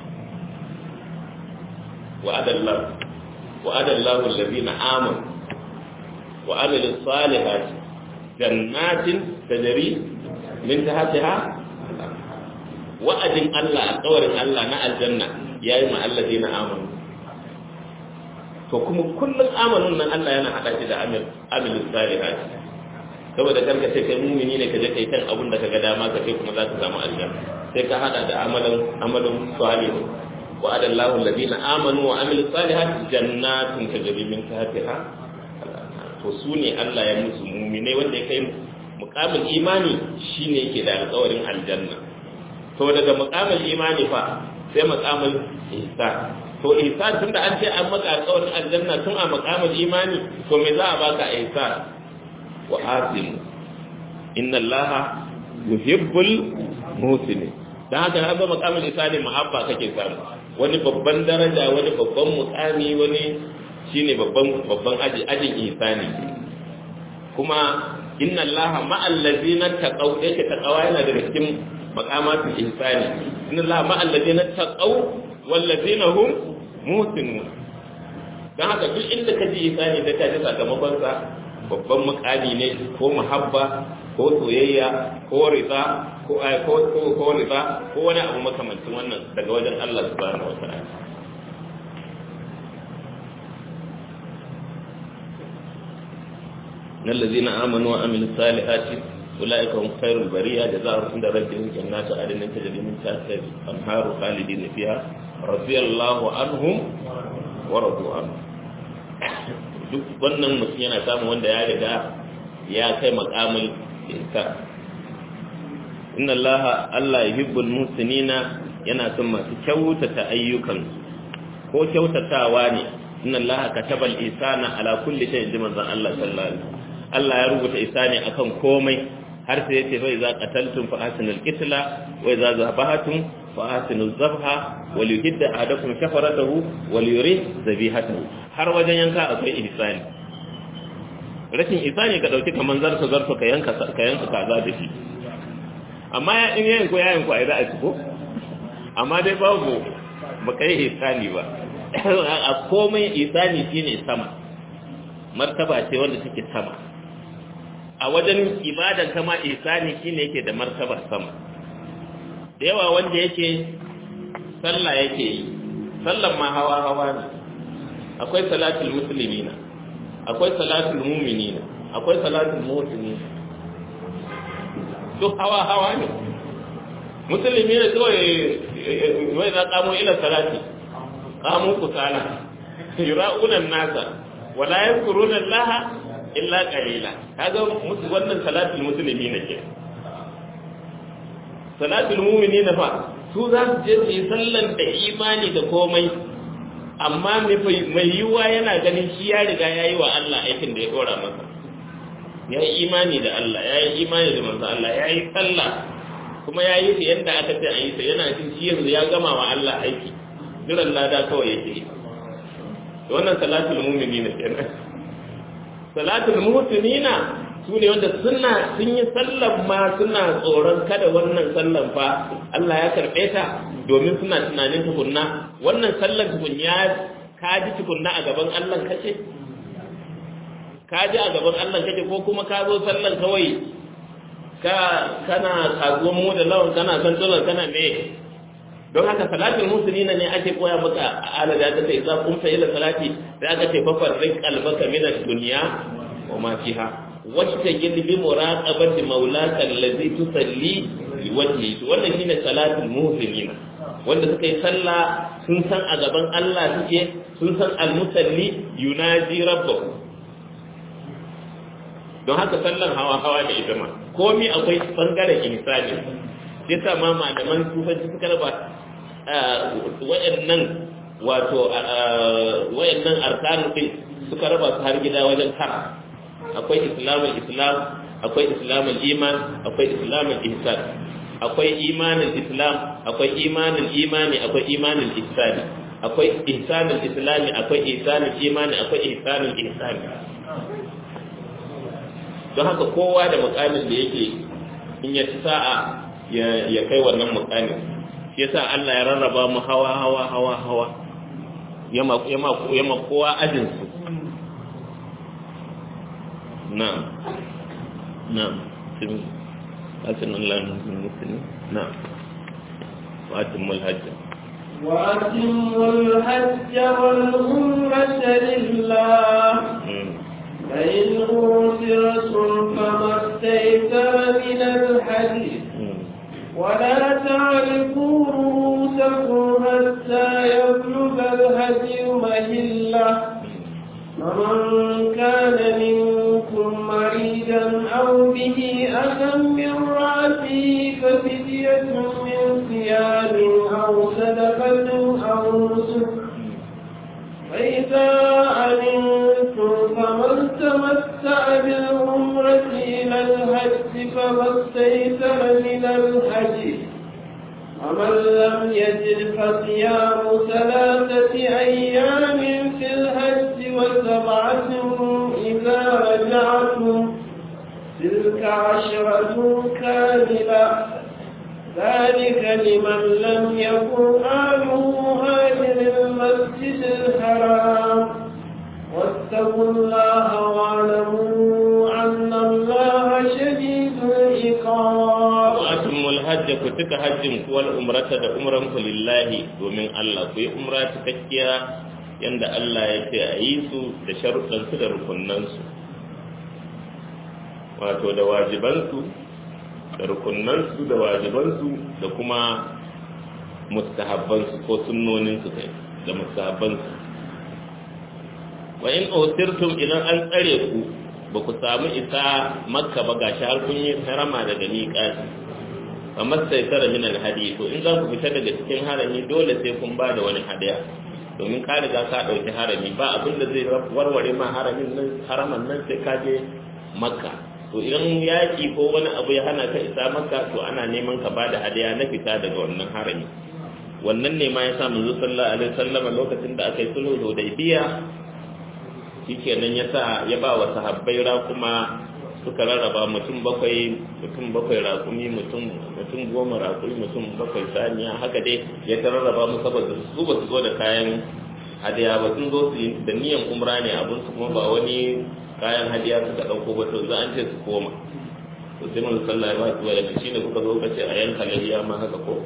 wa'adallahu wa'adallahu allazina amanu wa amilus salihati jannatin tajri min tahtiha wa'adin Allah alƙawarin Allah na aljanna yayi ma alladina amanu to kuma kullum amanun nan Allah yana hada shi da amil amil salihat saboda karka ce kai mumini ne ka je kai kan abun da kaga dama ka ce kuma za ka samu aljanna sai ka hada da amalan amalan salih wa'ada Allahu alladina amanu wa amilus salihat jannatin tajri min tahtiha to su ne Allah ya musu mumine wanda ya kai mukamin imani shine yake da alƙawarin aljanna to daga mukamin imani fa sai mukamin ihsan to ihsan tunda an ce an maka alƙawarin aljanna tun a mukamin imani to me za a baka ihsan wa asim inna allaha yuhibbul muhsinin dan haka haka mukamin ihsani muhabba kake samu wani babban daraja wani babban mukami wani shine babban babban aji ajin ihsani kuma inna allaha ma'al ladzina taqaw yake taqawa yana daga cikin maqamatul ihsani inna Allah ma alladhina taqaw wal ladina hum muhsinun dan haka duk inda ka ji isani da ka ji sakamakon sa babban mukami ne ko muhabba ko soyayya ko rida ko ko ko ko rida ko wani abu makamancin wannan daga wajen Allah subhanahu wataala إن الذين آمنوا وعملوا الصالحات أولئك هم خير البرية جزاهم عند ربهم جنات عدن تجري من تحتها الأنهار خالدين فيها رضي الله عنهم ورضوا عنه duk wannan mutum yana samun wanda ya riga ya kai makamul insa inna Allah Allah yuhibbul muhsinina yana son masu kyautata ayyukan ko kyautatawa ne inna Allah katabal isana ala kulli shay'in manzon Allah sallallahu alaihi wasallam Allah ya rubuta isani akan komai har sai yace fa iza qataltum fa ahsinul qitla wa iza zabahatum fa ahsinuz zabha wa liyuhidda ahadakum shafaratahu wa liyuri zabihatahu har wajen yanka akwai ihsani rashin ihsani ka dauki kaman zarfa zarfa ka yanka ka yanka kaza da shi amma ya in yayin ko yayin ko ai za a ci ko amma dai babu ba kai ihsani ba a komai ihsani shine sama martaba ce wanda take sama a wajen ibadan kama ihsani shine yake da martaba sama da yawa wanda yake sallah yake yi sallan ma hawa hawa ne akwai salatul muslimina akwai salatul mu'minina akwai salatul muhsinina duk hawa hawa ne musulmi ne kawai wai za kamo ila salati kamo kusala yura'una nasa wala yadhkuruna allaha illa qalila kaga musu wannan salatul muslimin ke salatul mu'minin fa su za su je su yi sallan da imani da komai amma mai yiwuwa yana ganin shi ya riga ya yi wa Allah aikin da ya dora masa ya yi imani da Allah ya yi imani da manzo Allah ya yi sallah kuma ya yi ta yadda aka ce a yi ta yana jin shi yanzu ya gama wa Allah aiki jiran lada kawai yake yi wannan salatul mu'minina kenan salatul muhsinina su ne wanda suna sun yi sallan ma suna tsoron kada wannan sallan fa Allah ya karɓe ta domin suna tunanin tukunna wannan sallan tukun ya kaji tukunna a gaban Allah kace kaji a gaban Allah kace ko kuma ka zo sallan kawai ka kana kazuwan mu da lawan kana san tsoron kana me don haka salatul musulina ne ake koya maka ala da ta sai za kun fa ila salati da aka ce fa farrik qalbaka min ad-dunya wa ma fiha wacce gilbi muraqabati maulaka allazi tusalli li wajhi wannan shine salatul mu'minina wanda suka yi sallah sun san a gaban Allah suke sun san al-musalli yunaji rabbahu don haka sallan hawa hawa da ita ma komai akwai bangaren insani sai sa ma malaman sufanci suka raba wayannan wato wayannan arkanu din suka raba su har gida wajen tara akwai islamul islam akwai islamul iman akwai islamul ihsan akwai imanin islam akwai imanin imani akwai imanin ihsani akwai ihsanul islami akwai ihsanul imani akwai ihsanul ihsani don haka kowa da mukamin da yake in ya ci sa'a ya kai wannan mukamin shi yasa Allah ya rarraba mu hawa hawa hawa hawa yama yama yama kowa ajin su na'am na'am sun asin Allah ne musulmi na'am wa atimul hajj وأتموا الحج والعمرة لله فإن أوسرتم فما استيسر من الحديث ولا تعرفوا رؤوسكم حتى يبلغ الهدي مهله فمن كان منكم مريضا أو به أذى من رأسه ففدية من صيام أو صدقة أو نسك فإذا أمنتم فمن تمتع بالعمرة إلى الحج فما استيسر من الحج ومن لم يجد فصيام ثلاثة أيام في الحج وسبعة إذا رجعتم تلك عشرة كاملة ذلك لمن لم يكن أهله هاجر المسجد الحرام واتقوا الله واعلموا أن الله شديد العقاب وأتموا الحج كتك حج والعمرة da umran ku lillahi domin Allah ku yi umra cikakkiya yanda Allah ya ce a yi su da sharuɗansu da rukunansu wato da wajibansu da rukunansu da wajibansu da kuma mustahabbansu ko sunnoninsu kai da mustahabbansu wa in usirtum idan an tsare ku ba ku samu isa makka ba gashi har kun yi harama daga miƙati fa mastaitara min alhadi to in za ku fita daga cikin harami dole sai kun ba da wani hadaya domin ka riga ka ɗauki harami ba abin da zai warware ma haramin nan haraman nan sai ka je makka to idan yaƙi ko wani abu ya hana ka isa makka to ana neman ka ba da hadaya na fita daga wannan harami wannan ne ma ya sa manzo sallallahu alaihi wasallam lokacin da aka yi sulhu hudaybiya shikenan ya sa ya ba wa sahabbai kuma suka rarraba mutum bakwai mutum bakwai raƙumi mutum mutum goma raƙumi mutum bakwai saniya haka dai ya ta rarraba mu saboda su ba su zo da kayan hadiya ba sun zo su yi da niyan umra ne abin su kuma ba wani kayan hadiya suka ɗauko ba to za an ce su koma to sai mun sallah ba su wani shi ne kuka zo ka ce a yanka lahiya ma haka ko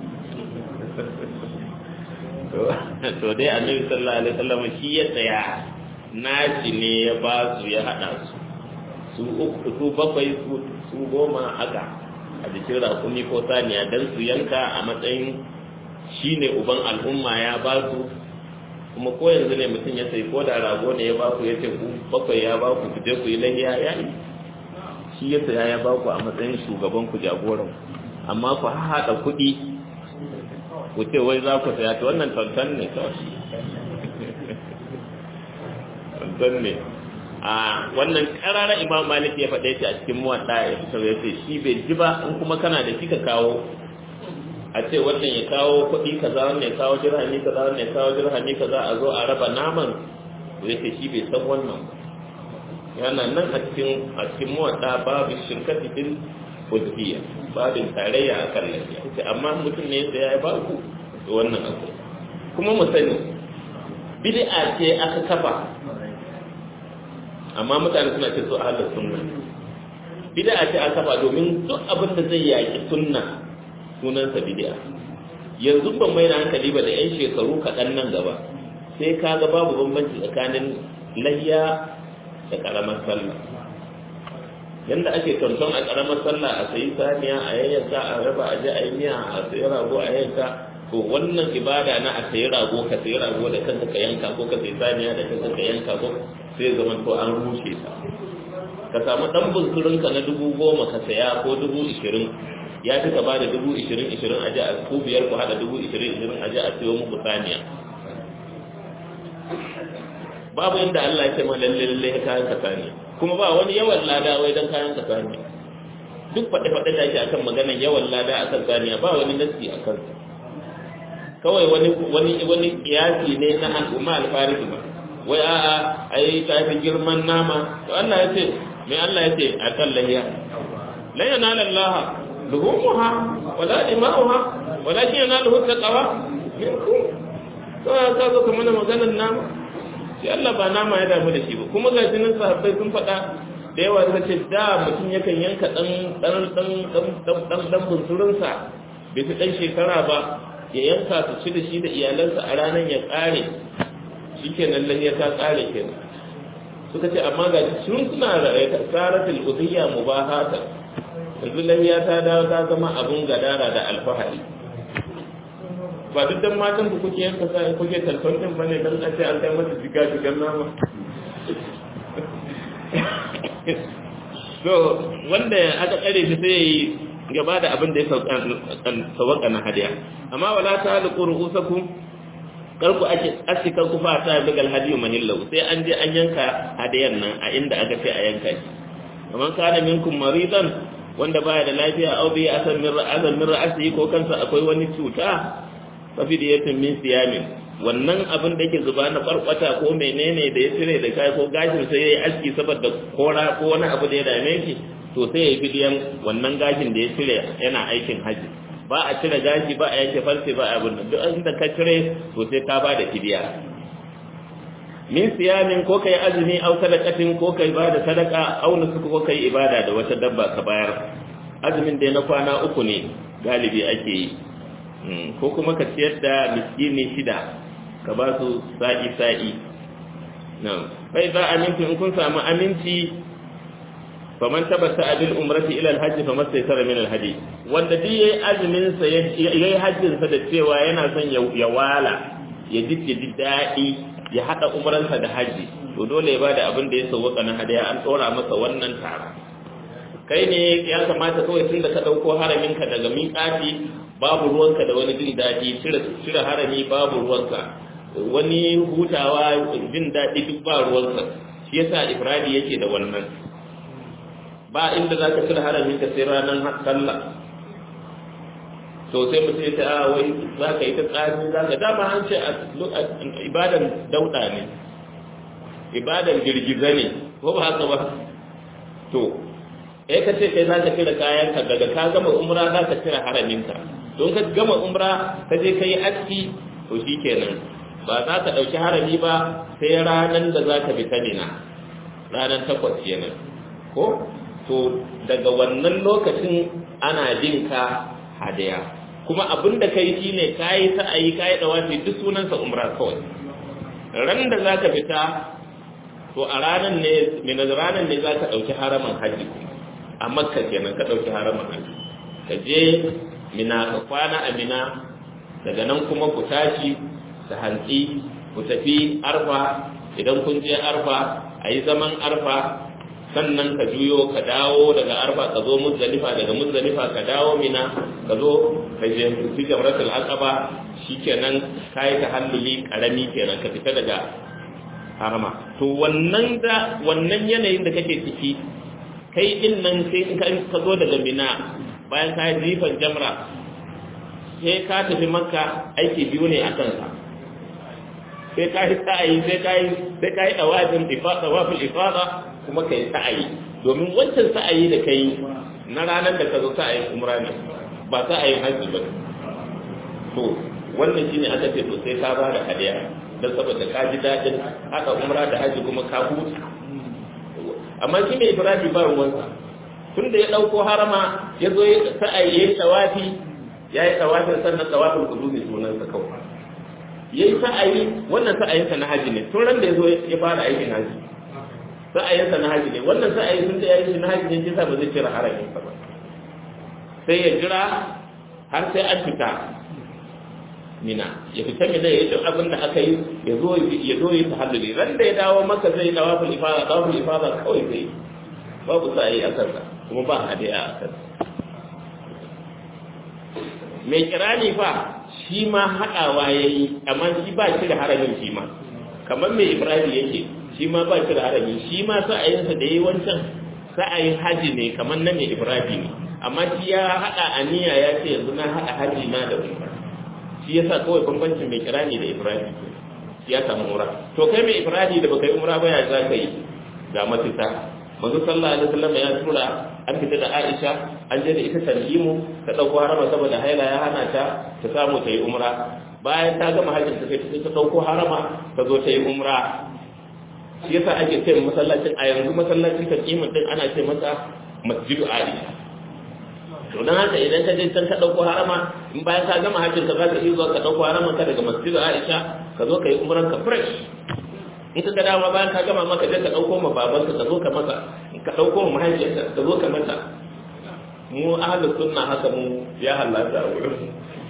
to dai annabi sallallahu alaihi wasallam shi ya tsaya naci ne ya ba su ya haɗa su su uku su bakwai su goma haka a jikin rakumi ko saniya don su yanka a matsayin shi ne uban al'umma ya ba su kuma ko yanzu ne mutum ya sai ko da rago ne ya ba ku ya ce ku bakwai ya ba ku je ku yi lahiya ya yi shi ya saya ya ba ku a matsayin shugaban ku jagoran amma ku haɗa kuɗi ku ce wai za ku saya ta wannan tantan ne kawai tantan ne a wannan karara imam malik ya faɗe shi a cikin muwaɗa ya fitar ya ce shi bai ji ba in kuma kana da shi ka kawo a ce wannan ya kawo kuɗi kaza wannan ya kawo jirhami kaza wannan ya kawo jirhami kaza a zo a raba naman to ya ce shi bai san wannan yana nan a cikin a cikin muwaɗa babu shirkati bil udhiyya babin tarayya a kan lafiya ce amma mutum ne ya ya ba ku to wannan akwai kuma mu sani bid'a ce aka kafa amma mutane suna ce su ahlus sunna bid'a ce aka ba domin duk abin da zai yaki sunna sunansa bid'a yanzu ban mai da hankali ba da yan shekaru kaɗan nan gaba sai ka ga babu bambanci tsakanin layya da ƙaramar sallah yanda ake tonton a ƙaramar sallah a sayi saniya a yayyanka a raba a je a yi miya a sayi rago a yayyanka to wannan ibada na a sayi rago ka sayi rago da kanka ka yanka ko ka sayi saniya da kanka ka yanka ko sai zama to an rushe ta ka samu dan bunsurinka na dubu goma ka saya ko dubu ishirin ya fi ka ba da dubu ishirin ishirin a ji a ku biyar ku haɗa dubu ishirin ishirin a ji a siyo muku saniya babu inda Allah ya ce ma lalle lalle ya kayan ka saniya kuma ba wani yawan lada wai dan kayan ka saniya duk faɗe faɗe da ake akan maganar yawan lada akan saniya ba wani nasi akan kawai wani wani wani kiyasi ne na al'umma alfarisi ba wai a'a ai ta fi girman nama to Allah ya ce me Allah ya ce a kan lahiya la yanala Allah luhumuha wala dima'uha walakin yanaluhu taqwa minkum to ka zo kuma maganar nama sai Allah ba nama ya damu da shi ba kuma ga jinin sahabbai sun faɗa da yawa suka ce da mutum yakan yanka dan dan dan dan dan dan bunsurinsa bai fi dan shekara ba ya yanka su ci da shi da iyalansa a ranar ya ƙare shi kenan lahiya ta ƙare kenan suka ce amma ga sun suna tsaratul udhiyya mubahata yanzu lahiya ta dawo ta zama abun gadara da alfahari ba duk dan matan ku kuke yanka sai kuke talfantin bane dan a ce an kai masa jiga jigan nama so wanda aka tsare shi sai yayi gaba da abin da ya sauka na hadiya amma wala ta halqu ru'usakum karku ake asika ku fa ta bigal hadiyu mahillahu sai an je an yanka hadiyan nan a inda aka ce a yanka shi kaman kana minkum maridan wanda baya da lafiya aw bi asan min ra'asan min ra'asi ko kansa akwai wani cuta fa fidiyatin min siyamin wannan abin da yake zuba na farkwata ko menene da ya cire da kai ko gashin sai yayi aski saboda kora ko wani abu da ya dame shi to sai yayi fidiyan wannan gashin da ya cire yana aikin haji ba a cire gashi ba a yanke farce ba a abin duk inda ka cire to sai ka ba da fidiya min siyamin ko kai azumi au sadaqatin ko kai ba da sadaka au nusuku ko kai ibada da wata dabba ka bayar azumin dai na kwana uku ne galibi ake yi ko kuma ka ciyar da miskini shida ka ba su sa'i sa'i nan bai za aminci in kun samu aminci faman tabbata abil umrati ila alhajj fa mastaysara min alhadi wanda duk yayi azumin sa yayi hajjin sa da cewa yana son ya wala ya ji ji dadi ya hada umran sa da haji to dole ya bada abin da ya sauka na hadaya an tsora masa wannan tara kai ne ya kamata kawai tun da ka dauko haramin ka daga miƙati babu ruwanka da wani jin dadi cire cire harami babu ruwanka wani hutawa jin dadi duk ba ruwanka shi yasa ifradi yake da wannan ba inda za ka cire haramin ka sai ranar sallah to sai mu ce ta wai za ka yi ta tsari za ka dama an ce ibadan dauda ne ibadan girgiza ne ko ba haka ba to eh ka ce kai za ka cire kayan ka daga ka gama umra za ka cire haramin ka don ka gama umra ka je ka yi aski to shikenan ba za ka ɗauki harami ba sai ranar da za ka fita mina ranar takwas kenan ko to daga wannan lokacin ana jin ka hadaya kuma abin da kai shine kayi sa'ayi kayi dawafi duk sunansa umra kawai ran da zaka fita to a ranar ne min ranar ne zaka dauki haraman haji a makka kenan ka dauki haraman haji ka je mina ka kwana a mina daga nan kuma ku tashi da hantsi ku tafi arfa idan kun je arfa a yi zaman arfa sannan ka juyo ka dawo daga arba ka zo muzdalifa daga muzdalifa ka dawo mina ka zo ka je fi jamratul aqaba shikenan kai ta halluli karami kenan ka fita daga harama to wannan da wannan yanayin da kake ciki kai din nan sai ka zo daga mina bayan ka jifan jamra sai ka tafi makka aiki biyu ne a kansa sai ka yi sa'ayi sai ka yi sai ka yi dawafin ifada wafil ifada kuma ka yi sa'ayi domin wancan sa'ayi da ka yi na ranar da ka zo sa'ayin umra ne ba sa'ayin hajji ba to wannan shine aka ce to sai ka ba da hadiya don saboda ka ji daɗin haka umra da hajji kuma ka huta amma shi ne ibrahim ba ruwansa tun da ya ɗauko harama ya zo sa'ayi ya yi tawafi ya yi tawafin sannan tawafin kudu ne sunansa kawai ya yi sa'ayi wannan sa'ayinsa na haji ne tun ran da ya zo ya fara aikin haji sa'ayinsa na haji ne wannan sa'ayi sun da ya yi na haji ne kisa ba zai cire haramin ba sai ya jira har sai an fita mina ya fita mina ya yi abin da aka yi ya zo ya zo yi tahalluli ran da ya dawo maka zai dawo fil ifada dawo fil ifada kawai zai babu sa'ayi a kansa kuma ba hadiya a kansa mai kirani fa shi ma haɗawa ya yi amma shi ba shi da haramin shi ma kamar mai ibrahim yake shi ma ba shi da harami shi ma sa'ayinsa da ya yi wancan sa'ayin haji ne kamar na mai ibrahim ne amma shi ya haɗa aniya ya ce yanzu na haɗa haji na da umra shi ya sa kawai bambancin mai kirani da ibrahim ya samu umra to kai mai ibrahim da baka yi umra ba ya za ka yi ga mafita manzo sallallahu alaihi wasallam ya tura an fita da Aisha an je da ita tanjimu ta dauko harama saboda haila ya hana ta ta samu ta yi umra bayan ta gama hajjin ta kai ta dauko harama ta zo ta yi umra shi yasa ake ce masallacin a yanzu masallacin tanjimu din ana ce masa masjidu Aisha to dan haka idan ka je can ka dauko harama in bayan ka gama hajjin ka za ka iya zuwa ka dauko haraman ka daga masjidu Aisha ka zo ka yi umran ka fresh in ka ga dama bayan ka gama maka je ka dauko ma babanka ka zo ka masa ka dauko ma mahaifiyarka ka zo ka mata mu ahlus sunna haka mu ya halatta a wurin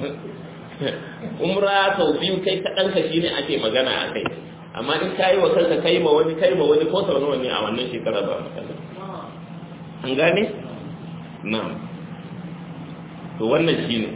umra sau biyu kai kaɗan ka shine ake magana a kai amma in ka yi wa kanka kai ma wani kai ma wani ko sau nawa ne a wannan shekara ba matsala an gane na'am to wannan shine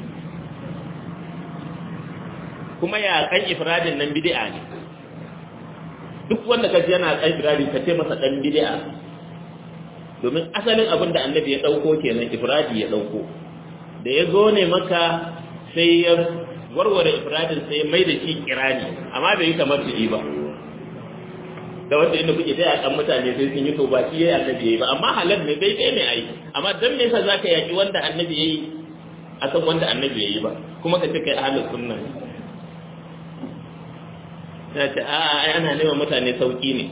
kuma ya kan ifradin nan bid'a ne duk wanda kaji yana kan ifradi ka ce masa dan bid'a domin asalin abin da annabi ya dauko kenan ifradi ya dauko da ya zo ne maka sai ya warware ifradin sai mai da shi kirani amma bai yi kamar su ba da wanda inda kuke taya kan mutane sai sun yi to ba shi yayi annabi yayi ba amma halal ne dai dai ne ai amma dan me yasa zaka yaki wanda annabi yayi a san wanda annabi ya yi ba kuma ka ce kai ahlus sunna ne ta ce a ai ana neman mutane sauki ne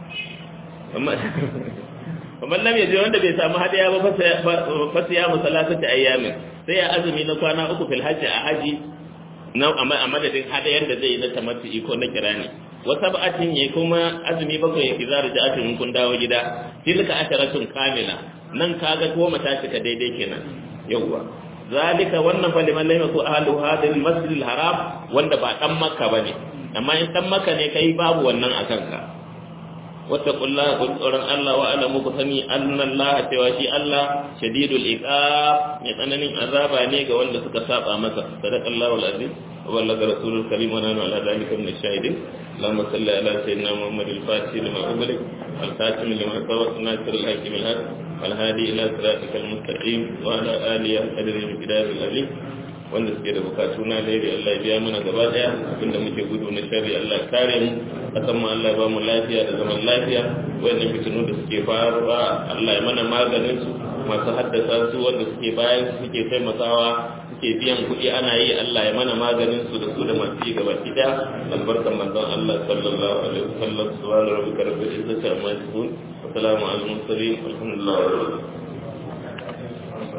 amma lam yaje wanda bai samu hadiya ba fa siya musallatati ayyamin sai ya azumi na kwana uku fil hajji a haji na a madadin hadayar da zai yi na tamattu'i ko na kirani wa sab'atin yayi kuma azumi bakwai ya kizar ja'atin in kun dawo gida tilka asharatun kamila nan kaga goma ta cika daidai kenan yawwa zalika wannan fa liman lam yakun ahlu hadhihi al-masjid al-haram wanda ba dan makka bane amma in dan makka ne kai babu wannan akan ka wattaqullaha kun tsoron Allah wa alamu ku sani annallaha cewa shi Allah shadidul iqab mai tsananin azaba ne ga wanda suka saba masa sadaqallahu alazim wa ballaga rasulul karim wa nanu ala dhalika min ash-shahidin اللهم صل على سيدنا محمد الفاتح لما أغلق والخاتم لما سبق ناصر الحكيم الهاد والهادي إلى صراطك المستقيم وعلى آله قدر المقدار العظيم wanda suke da bukatu na lairi Allah ya biya mana gaba daya abinda muke gudu na shari Allah kare mu kasan mu Allah ya ba mu lafiya da zaman lafiya wanda fitinu da suke faruwa Allah ya mana maganin su masu haddasa su wanda suke bayan su suke taimakawa suke biyan kuɗi ana yi Allah ya mana maganin su da su da masu yi gaba ki daya albarkan manzon Allah sallallahu alaihi wasallam subhanahu wa ta'ala rabbil izzati amma yasifun wa salamun alal mursalin alhamdulillah